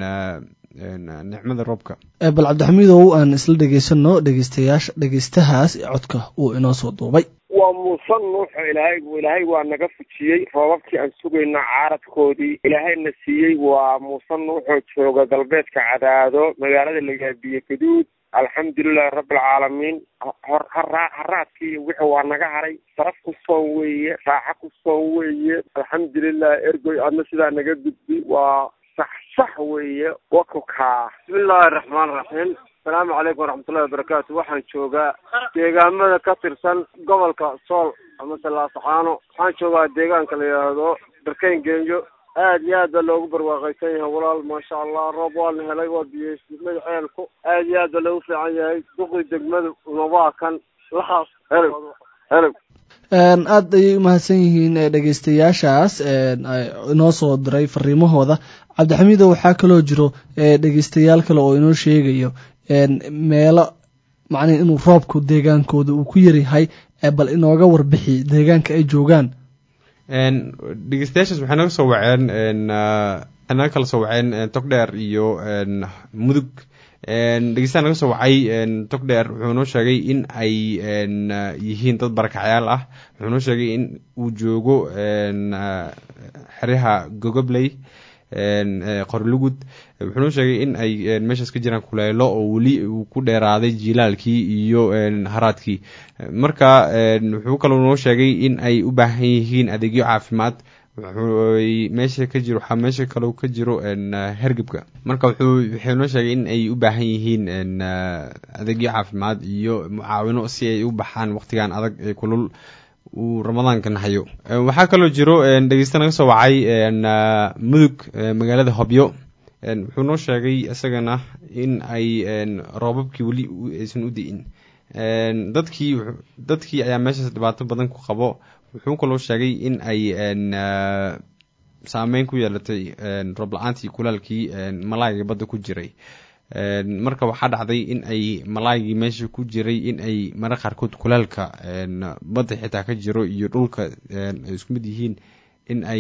nicmada roobka bal cabdixamiidow aan isla dhegeysano dhegeystayaasha dhegeystahaas codka uu inoo soo duubay waa muuse nuuxo ilaahay ilaahay waa naga fujiyey roobabkii aan sugayna caaradkoodii ilaahayna siiyey waa muuse nuuxoo jooga galbeedka cadaado magaalada lagaabiye gaduud alxamdulilahi rabbilcaalamiin haraadkii wixii waa naga haray saraf ku soon weeye raaxo ku soon weeye alxamdulilah ergoy adna sidaa naga gudbi waa sax sax weeye wakukaa bismillaahi raxmaan raxiim asalaamu calaykum waraxmatullahi wabarakaatu waxaan joogaa deegaamada ka tirsan gobolka sool amase laasaxaano waxaan joogaa deegaanka la yidhaahdo darkeyn geenyo aad iyo aad baa loogu barwaaqaysan yahay walaal maasha allah roob waa la helay waa biyeysmay ceelku aad iyo aad baa loogu fiican yahay duqii degmada unabaa kan lahaas helog helog aad ayay umahadsan yihiin dhegeystayaashaas inoo soo diray fariimahooda cabdixamiido waxaa kaloo jiro dhegeystayaal kale oo inoo sheegayo meelo macnihi inuu roobku deegaankooda uu ku yaryahay bal inooga warbixi deegaanka ay joogaan dhegeystayaashaas waxay naga soo waceen waxay naga kala soo waceen togdheer iyo mudug dhegeystaa naga soo wacay togdheer wuxuu noo sheegay in ay yihiin dad barakacyaal ah wuxuu noo sheegay in uu joogo xeryaha gogobley qorlugud wuxuu noo sheegay in ay meeshaas ka jiraan kuleelo oo weli uu ku dheeraaday jilaalkii iyo haraadkii marka wuxuu kaloo noo sheegay in ay u baahan yihiin adeegyo caafimaad meesha ka jiro waxaa meesha kaloo ka jiro hergebka marka wuxuu wuxuu noo sheegay in ay u baahan yihiin adeegyo caafimaad iyo mucaawino si ay u baxaan waqtigan adag ee kulul uu ramadaankan hayo waxaa kaloo jiro dhegeysta naga soo wacay mudug magaalada hobyo wuxuu noo sheegay isagana in ay roobabkii weli aysan u di'in dadkii dadkii ayaa meeshaas dhibaato badan ku qabo wuxuu kaloo sheegay in ay saameyn ku yeelatay roob la-aantii kulaalkii malaayga badda ku jiray marka waxaa dhacday in ay malaaygii meesha ku jiray in ay mara qaarkood kulaalka badda xitaa ka jiro iyo dhulka ay isku mid yihiin in ay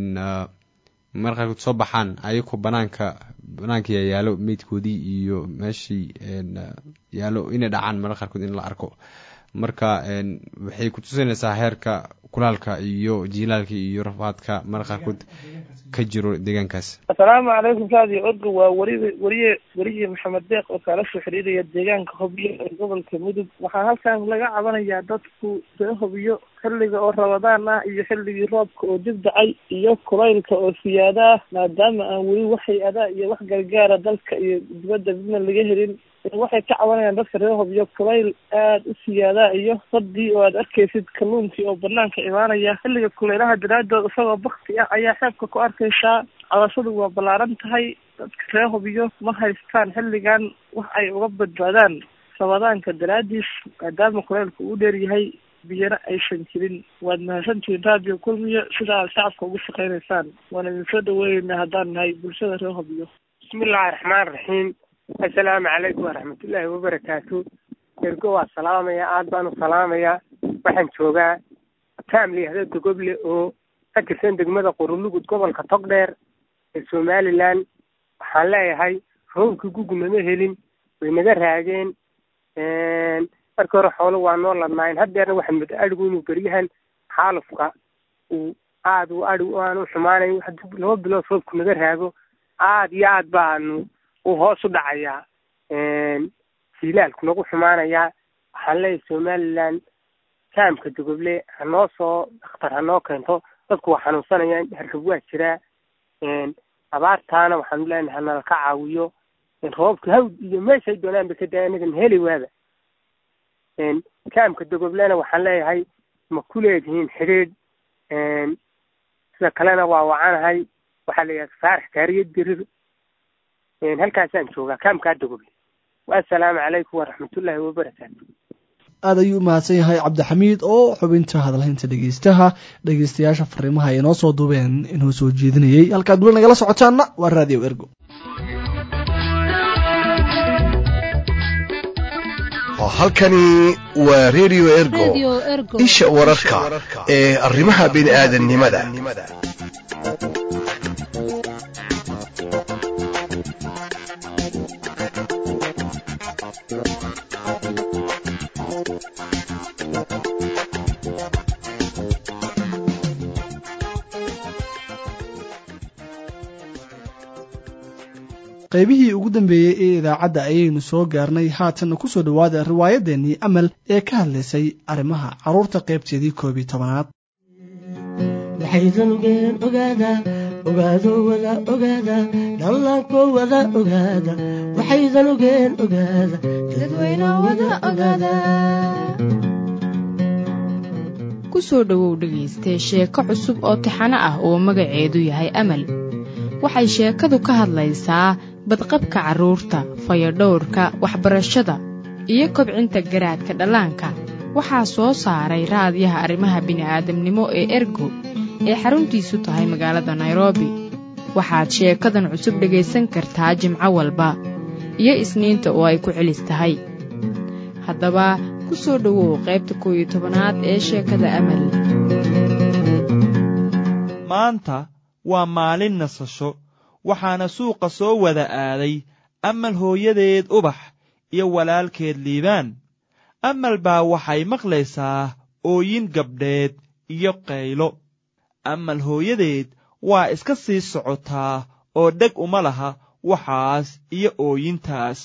mara qaarkood soo baxaan ayagoo banaanka banaanka yaalo meydkoodii iyo meeshii yaalo inay dhacaan mara qaarkood in la arko marka waxay kutusinaysaa heerka kulaalka iyo jiilaalka iyo rafaadka mara qaarkood ka jiro deegaankaas assalaamu calaykum saadi orga waa wari wariye weriye maxamed deeq oo kaala soo xiriiraya deegaanka hobyo ee gobolka mudug waxaa halkan laga cabanayaa dadku see hobyo xilliga oo rabadaan ah iyo xilligii roobka oo dib dhacay iyo kulaylka oo siyaada ah maadaama aan weli wax hay-adaa iyo wax gargaara dalka iyo dibadda midna laga helin waxay ka cabanayaan dadka reer hobyo kulayl aad u siyaadaa iyo badii oo aad arkaysid kalluunkii oo banaanka imaanaya xilliga kulaylaha daraadood isagoo bakti ah ayaa xeebka ku arkaysaa cabashadu waa ballaaran tahay dadka reer hobyo ma haystaan xilligan wax ay uga badbaadaan rabadaanka daraadiis maadaama kulaylka uu dheer yahay biyana aysan jirin waad mahadsantihiin radio kulmiyo sida aad shacabka ugu shaqaynaysaan waan idin soo dhaweyneynaa haddaan nahay bulshada reer hobyo bismillahi raxmaan raxiim assalaamu calaykum waraxmatullaahi wabarakaatu ergo waa salaamaya aad baan u salaamayaa waxaan joogaa taam layihahdo dogoble oo ka tirsan degmada qorulugud gobolka togdheer ee somalilan waxaan leeyahay roobkii gugu nama helin way naga raageen markii hore xoolo waa noo ladnaayeen haddeerna waxaa moodaa adhigu inuu beryahan xaalufka uu aad u adhi aanu xumaanayn haddii laba bilood roobku naga raago aad iyo aad baanu uu hoos u dhacayaa silaalku nagu xumaanayaa waxaan leeyahay somaliland kaamka dogoble hanoo soo dhakhtar hanoo keento dadku waa xanuunsanayaan hargab waa jiraa abaartaana waxaanu leenahay hanala ka caawiyo roobka hawd iyo meeshay doonaan ba ka daa anagan heli waaba kaamka dogoblena waxaan leeyahay ma ku leedihiin xidhiidh sida kalena waa wacanahay waxaa la yidhaha faarax kaariya dirir halkaasaan joogaa kaamkaa dogoble waassalaamu calaykum waraxmatullaahi wabarakaatu aad ayuu u mahadsan yahay cabdixamiid oo xubinta hadalhaynta dhegeystaha dhegeystayaasha fariimaha ay noo soo duubeen inuu soo jeedinayey halkaad weli nagala socotaanna waa raadiyo ergo halkani waa redio ergo isha wararka ee arrimaha bini'aadannimada qaybihii ugu dambeeyey ee idaacadda ayaynu soo gaarnay haatanna ku soo dhowaada riwaayaddeenii amal ee ka hadlaysay arrimaha carruurta qaybteedii koob iyo tobanaad waxaydan ogeen ogaada ogaado wada ogaada dhallaanko wada ogaada waxaydan ogeen ogaada dadweyno wada ogaada ku soo dhowow dhegaystee sheeko cusub oo tixano ah oo magaceedu yahay amal waxay sheekadu ka hadlaysaa badqabka carruurta fayadhowrka waxbarashada iyo kobcinta garaadka dhallaanka waxaa soo saaray raadyaha arrimaha bini'aadamnimo ee ergo ee xaruntiisu tahay magaalada nairobi waxaad sheekadan cusub dhegaysan kartaa jimco walba iyo isniinta oo ay ku celis tahay haddaba ku soo dhowow qaybta koow iyo tobanaad ee sheekada amal maanta waa maalin nasasho waxaana suuqa soo wada aaday amal hooyadeed ubax iyo walaalkeed liibaan amal baa waxay maqlaysaa ooyin gabdheed iyo qaylo amal hooyadeed waa iska sii socotaa oo dheg uma laha waxaas iyo ooyintaas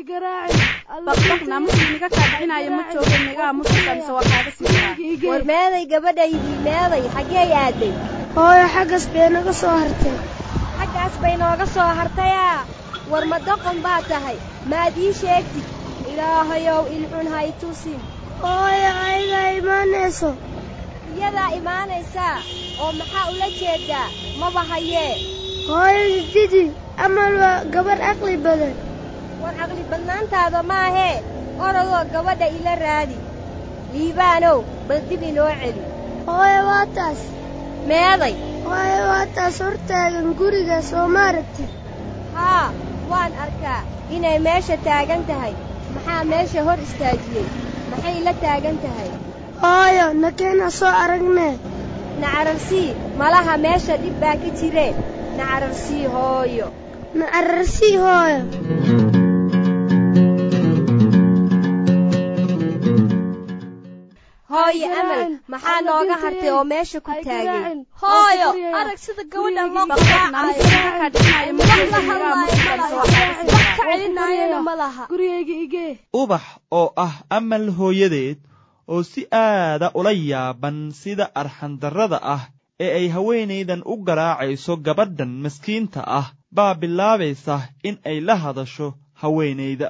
war meeday gabadhaydii meeday xaggee aaday hooyo xaggas bay naga soo hartay xaggaas bay nooga soo hartayaa war ma doqon baa tahay maad ii sheegtid ilaahayow ilxun hay tusin hooyo ayadaa imaanayso iyadaa imaanaysaa oo maxaa ula jeedaa maba hayee hooyo didi amal waa gabadh caqli badan war caqli badnaantaada maahee orodoo gabadha ila raadi liibaanow bal dib inoo celi hooyo waa taas meeday hooyo waa taas hortaagan guriga soo ma aragtid haa waan arkaa inay meesha taagan tahay maxaa meesha hor istaajiyey maxay la taagan tahay hooyo nakeena soo aragnee nacararsii malaha meesha dhib baa ka jireen nacararsii hooyo nacararsii hooyo hooyo amal maxaa nooga hartay oo meesha ku taagay hooyo arag sida gabadha loo ubax oo ah amal hooyadeed oo si aada ula yaaban sida arxandarrada ah ee ay haweenaydan u garaacayso gabadhan maskiinta ah baa bilaabaysa in ay la hadasho haweenayda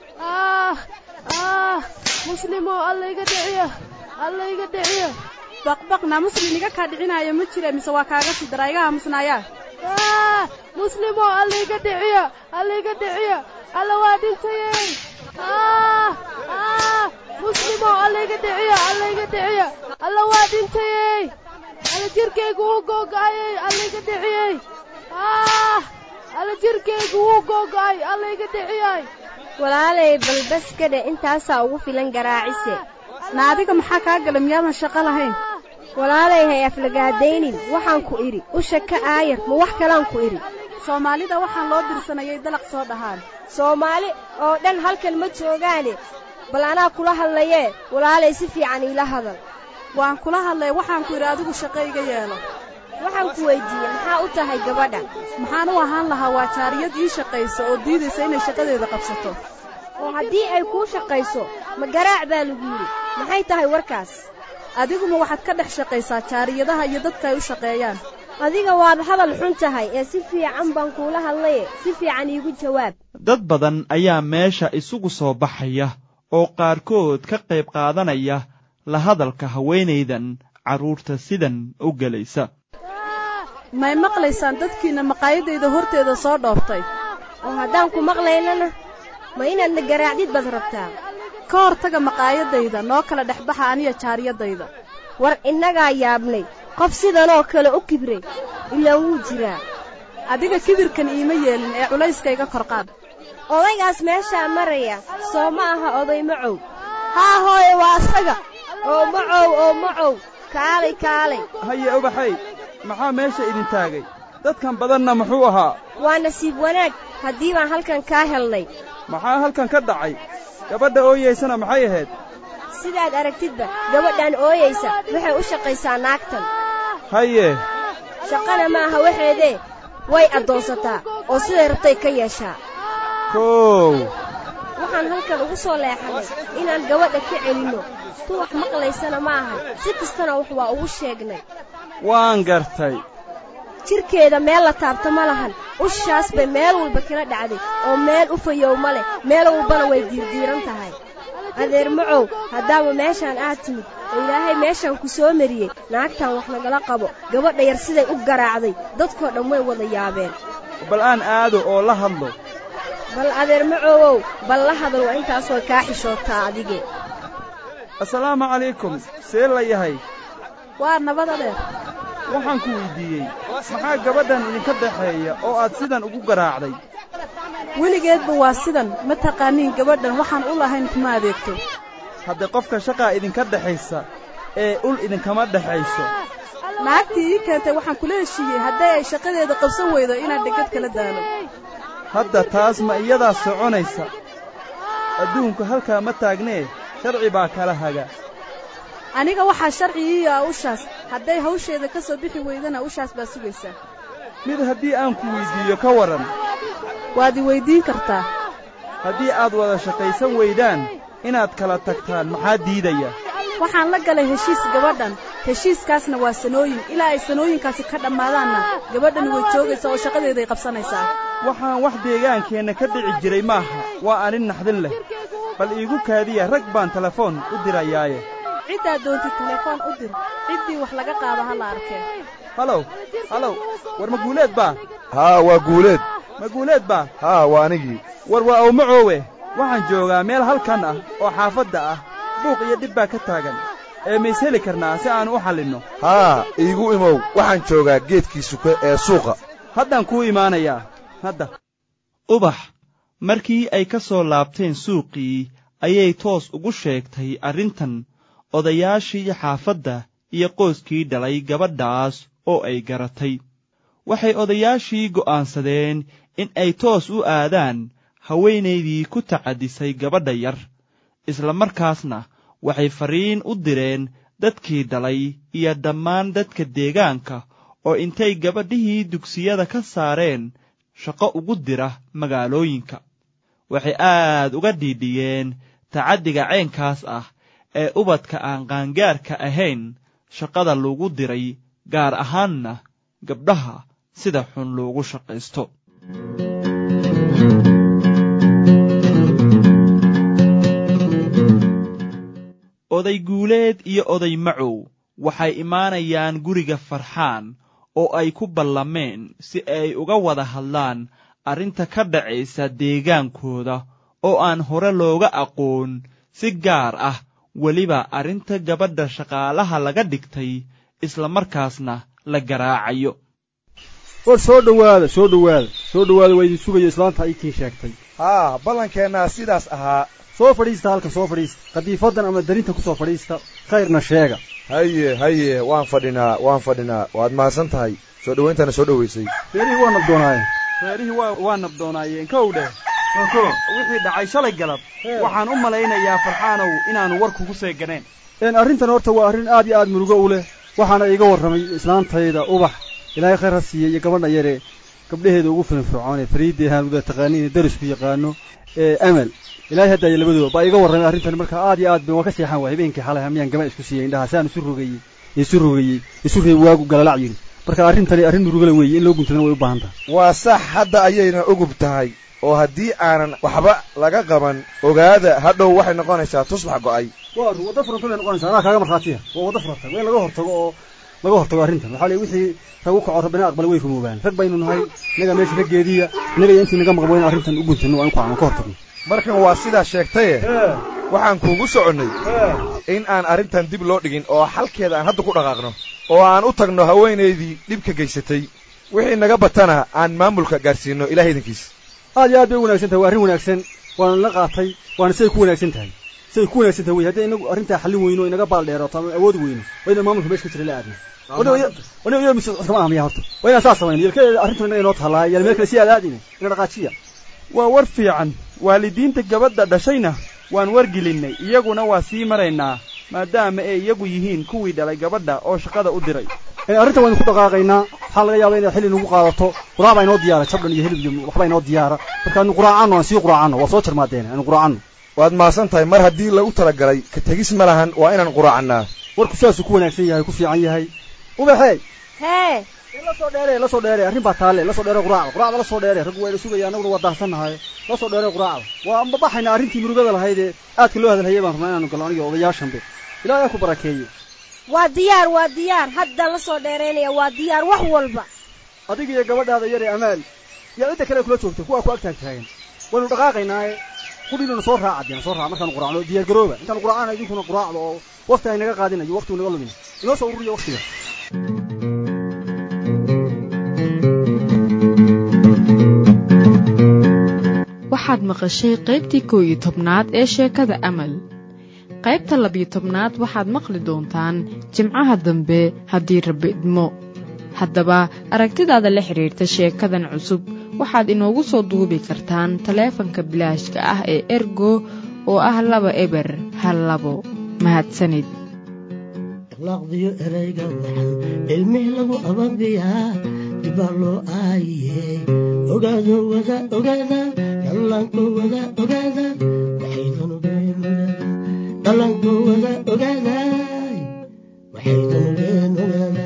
muslimo allayga dhiciyo allayga dhiciyo baqbaqna muslim iga kaa dhicinaayo ma jira mise waa kaaga sii daraa iga aamusnaayaan muslimo allayga dhiciyo allayga dhiciyo alla waa dhintayey muslimo allayga dhiciyo allayga dhiciyo alla waa dhintayey alla jirkaygu wuu googa'ayey allayga dhiciyey alla jirkaygu wuu googa'ay allayga dhiciyay walaalay balbas kadhe intaasaa ugu filan garaacise na adiga maxaa kaa gala miyaadan shaqo lahayn walaalay hay aflagaadaynin waxaan ku idhi usha ka aayar ma wax kalaan ku idhi soomaalida waxaan loo dirsanayay dalaq soo dhahaan soomaali oo dhan halkan ma joogaane bal anaa kula hadlayee walaalay si fiican iila hadal waan kula hadlay waxaan ku yidhi adigu shaqo iga yeelo waxaan ku weyddiiyey maxaa u tahay gabadha maxaan u ahaan lahaa waa jaariyad ii shaqaysa oo diidaysa inay shaqadeeda qabsato oo haddii ay kuu shaqayso ma garaac baa lagu yidhi maxay tahay warkaas adiguma waxaad ka dhex shaqaysaa jaariyadaha iyo dadka ay u shaqeeyaan adiga waad hadal xun tahay ee si fiican baan kuula hadlaye si fiican iigu jawaab dad badan ayaa meesha isugu soo baxaya oo qaarkood ka qayb qaadanaya la hadalka haweenaydan carruurta sidan u gelaysa may maqlaysaan dadkiinna maqaayadayda horteeda soo dhooftay oo haddaan ku maqlaynana ma inaadna garaacdid baad rabtaa ka hortaga maqaayadayda noo kala dhexbaxa aniya jaariyadayda war innagaa yaabnay qof sidanoo kale u kibray ilaan wuu jiraa adiga kibirkan iima yeelin ee culayskayga korqaad odaygaas meeshaa maraya soo ma aha oday macow haa hooye waa asaga oo macow oo macow kaalay kaalay haye ubaxay maxaa meesha idin taagay dadkan badanna muxuu ahaa waa nasiib wanaag haddii baan halkan kaa helnay maxaa halkan ka dhacay gabadha ooyaysana maxay ahayd sidaad aragtidba gabadhan ooyaysa waxay u shaqaysaa naagtan haye shaqana ma aha waxeedee way addoonsataa oo siday rabtay ka yeeshaa kow waxaan halkan ugu soo leexannay inaan gabadha ka celinno tu wax maqlaysana ma ahan si kastana wax waa ugu sheegnay waan gartay jidhkeeda meel la taabto ma lahan ushaas bay meel walba kala dhacday oo meel u fayow ma leh meel walbana way diirdiiran tahay adeer macow haddaaba meeshaan aad timid oo ilaahay meeshaan ku soo mariyey naagtan wax nagala qabo gabadha yar siday u garaacday dadkoo dhan way wada yaabeen bal aan aado oo la hadlo bal adeer macowow bal la hadal waa intaasoo kaa xishootaa adige assalaamu calaykum see la yahay waa nabad adeer waxaan ku weyddiiyey maxaa gabadhan idinka dhaxeeya oo aad sidan ugu garaacday weligeedba waa sidan ma taqaaniin gabadhan waxaan u lahayn kuma adeegto haddee qofka shaqaa idinka dhexaysa ee ul idinkama dhexayso naagtii ii keentay waxaan kula heshiiyey hadday ay shaqadeeda qabsan weydo inaan dhegad kala daalo hadda taas ma iyadaa soconaysa adduunku halkaa ma taagnee sharci baa kala haga aniga waxaa sharci ii ah ushaas hadday hawsheeda ka soo bixi weydana ushaas baa sugaysaa mid haddii aan ku weyddiiyo ka waran waad i weyddiin kartaa haddii aad wada shaqaysan weydaan inaad kala tagtaan maxaa diidaya waxaan la galay heshiis gabadhan heshiiskaasna waa sanooyin ilaa ay sanooyinkaasi ka dhammaadaanna gabadhan way joogaysaa oo shaqadeeday qabsanaysaa waxaan wax deegaankeenna ka dhici jiray maaha waa anin naxdin leh bal iigu kaadiya rag baan telefoon u dirayaaye ciddaad doontid telefoon u dir ciddii wax laga qaado ha la arkee halow halow war ma guuleed baa haa waa guuleed ma guuleed baa haa waa anigii war waa awmacoowe waxaan joogaa meel halkan ah oo xaafadda ah buuq iyo dhib baa ka taagan ee mays heli karnaa si aan u xallinno haa iigu imow waxaan joogaa geedkii suke ee suuqa haddaan kuu imaanayaa hadda ubax markii ay ka soo laabteen suuqii ayay toos ugu sheegtay arrintan odayaashii xaafadda iyo qoyskii dhalay gabadhaas oo ay garatay waxay odayaashii go'aansadeen in ay toos u aadaan haweenaydii ku tacadisay gabadha yar isla markaasna waxay farriin u direen dadkii dhalay iyo dhammaan dadka deegaanka oo intay gabadhihii dugsiyada ka saareen shaqo ugu dira magaalooyinka waxay aad uga dhiidhiyeen tacaddiga ceenkaas ah ee ubadka aan qaangaarka ahayn shaqada lagu diray gaar ahaanna gabdhaha sida xun loogu shaqaysto oday guuleed iyo oday macow waxay imaanayaan guriga farxaan oo ay ku ballameen si ay uga wada hadlaan arrinta ka dhacaysa deegaankooda oo aan hore looga aqoon si gaar ah weliba arrinta gabadha shaqaalaha laga dhigtay isla markaasna la garaacayo war soo dhowaada soo dhowaada soo dhowaada waa idin sugayo islaanta ikiin sheegtay haa ballankeenna sidaas ahaa soo fadhiista halka soo fadhiista qadiifadan ama darinta ku soo fadhiista khayrna sheega haye haye waan fadhinaa waan fadhinaa waad mahadsan tahay soo dhowayntana soo dhowaysay beerihii waa nabdoonaaye reerihii waa waa nabdoonaayeen kow dheh wixii dhacay shalay galab waxaan u malaynayaa farxaanow inaanu war kugu seeganeen arrintan horta waa arrin aad iyo aad murugo u leh waxaana iiga warramay islaantayda ubax ilaahay khayr ha siiyey iyo gabadha yare gabdhaheeda ugu firfircoon ee fariidii haanuda taqaaniin ee darisku yaqaano ee amal ilaahay haddaaya labadooda baa iiga warramay arrintan marka aad iyo aad ba waa ka seexan waay habeenkii xalay hamiyaan gama isku siiyey indhaha saan isu rogayey isu rogayey isu reeb waagu galalac yidhi marka arrintani arrin murugala weeye in loo guntadana way u baahan tahay waa sax hadda ayayna ugub tahay oo haddii aanan waxba laga qaban ogaada hadhow waxay noqonaysaa tusbax go'ay waa waddo furanta bay noqonaysaa anaa kaaga markhaatiya waa waddo furanta waa in laga hortago oo laga hortago arrintan waxaa leey wixii rag u kaco rabbina aqbala way rumoobaan rag baynu nahay innaga meesha raggeediya innaga iyo intii naga maqan waa in arrintan u guntano waa in ku ka hortagno markan waa sidaa sheegtaye waxaan kuugu soconnay in aan arrintan dib loo dhigin oo xalkeeda aan hadda ku dhaqaaqno oo aan u tagno haweenaydii dhibka geysatay wixii naga batana aan maamulka gaadhsiino ilaah idankiis aad iyo aad bay u wanagsan tahay waa arrin wanaagsan waana la qaatay waana siday ku wanaagsan tahay siday ku wanaagsan tahay wey haddii inagu arrintaa xallin weyno inaga baal dheerato ama awood weyno waa inaan maamulka meesha ka jira la aadna wani iyo mise kama ahmiya horta waa inaan saas samayno yelkeeda arrintan inaga inoo taallaa yal meel kale si aad aadine ina dhaqaajiya waa war fiican waalidiinta gabadha dhashayna waan wargelinnay iyaguna waa sii maraynaa maadaama ay iyagu yihiin kuwii dhalay gabadha oo shaqada u diray arrintan waynu ku dhaqaaqaynaa waxaa laga yaaba inay xilli nagu qaadato quraac baa inoo diyaara jabdhan iyo hilib iyo waxbaa inoo diyaara marka anu quraacanno aan sii quraacanno waa soo jarmaadeene anu quraacanno waad mahadsan tahay mar haddii lagu talagalay ka tegis ma lahan waa inaan quraacannaa warku sidaasuu ku wanaagsan yahay ku fiican yahay ubaxey hee la soo dheere la soo dheere arrin baa taalle la soo dheere quraacda quraacda la soo dheere raggu waa ila sugaya annaguna waa daahsannahay la soo dheere quraacda waa amba baxayna arrintii murugada lahayd ee aadka loo hadalhayay baan rabnaa inaanu galno aniga odayaashanbe ilaahay ku barakeeye waa diyaar waa diyaar hadda la soo dheeraynaya waa diyaar wax walba adiga iyo gabadhaada yar ee amaal yaa cidda kale kula joogta kuwaa ku ag taag taagan waynu dhaqaaqaynaaye qudhiinana soo raaca deena soo raaca markaanu quraacno diyaar garooba intaanu quraacana idinkuna quraacdo oo waqti ay naga qaadinayo waqtigu naga lumin inoo soo ururiya waqtiga waxaad maqashay qaybtii koow iyo tobnaad ee sheekada amal qaybta labiyo tobnaad waxaad maqli doontaan jimcaha dambe haddii rabbi idmo haddaba aragtidaada la xidhiirta sheekadan cusub waxaad inoogu soo duubi kartaan taleefanka bilaashka ah ee ergo oo ah laba eber hal labo mahadsanid akhlaaqdiyo erayga waxan ilmih lagu ababiyaa dibaa loo aayiye ogaado wada ogaada dhallaanko wada ogaada waxaydan ogeen ogaada dhallaanko wada ogaada waxaydan ogeen ogaada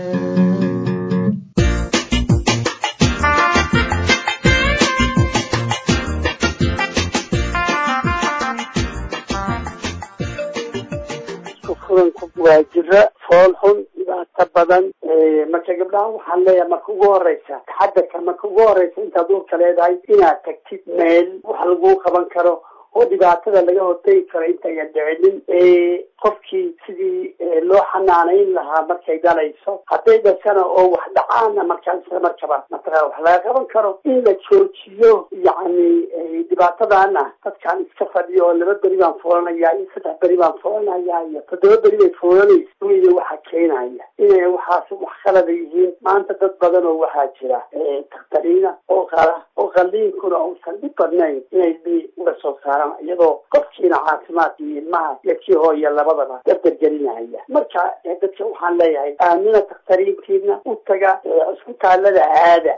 waa jiro fool xun dhibaato badan marka gabdhaha waxaan leeyahay marka ugu horeysa taxadarka marka ugu horeysa intaad uurka leedahay inaad tagtid meel wax laguu qaban karo oo dhibaatada laga hortegi karo intayan dhicinin qofkii sidii loo xanaanayn lahaa markay dhalayso hadday dhashana oo wax dhacaana markaa isla markaba mataqaa wax laga qaban karo in la joojiyo yacni dhibaatadana dadkaan iska fadhiyo oo laba beri baan foolanaya iyo saddex beri baan foolanaya iyo toddoba beri bay foolanaysa wey waxaa keenaya inay waxaas wax qalada yihiin maanta dad badan oo waxaa jira takhtariina oo qala oo qalliinkuna uusan dhib badnayn inay bi uga soo saaraan iyadoo qofkiina caafimaad iyo ilmaha iyo kii hooya labadaba dardargelinaya marka dadka waxaan leeyahay aamina takhtariintiina u taga cisbitaalada aada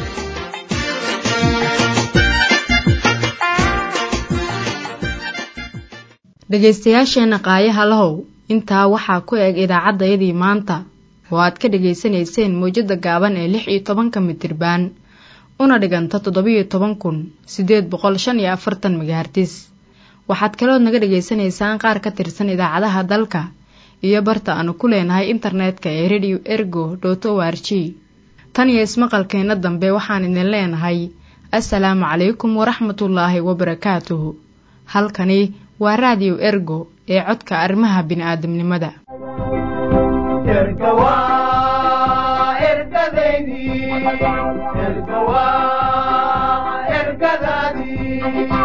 dhegaystayaasheenna qaayaha lahow intaa waxaa ku eg idaacaddayadii maanta oo aad ka dhegaysanayseen mawjadda gaaban ee lix iyo tobanka mitirbaan una dhiganta toddobiyo toban kun siddeed boqol shan iyo afartan megahartis waxaad kalood naga dhegaysanaysaan qaar ka tirsan idaacadaha dalka iyo barta aanu ku leenahay internetka ee radio ergo dot o r g tan iyo ismaqalkeenna dambe waxaan idin leenahay assalaamu calaykum waraxmatullaahi wabarakaatuhu halkani waa raadiyo ergo ee codka arrimaha bini'aadamnimada ergadaydi ergawa ergadaadii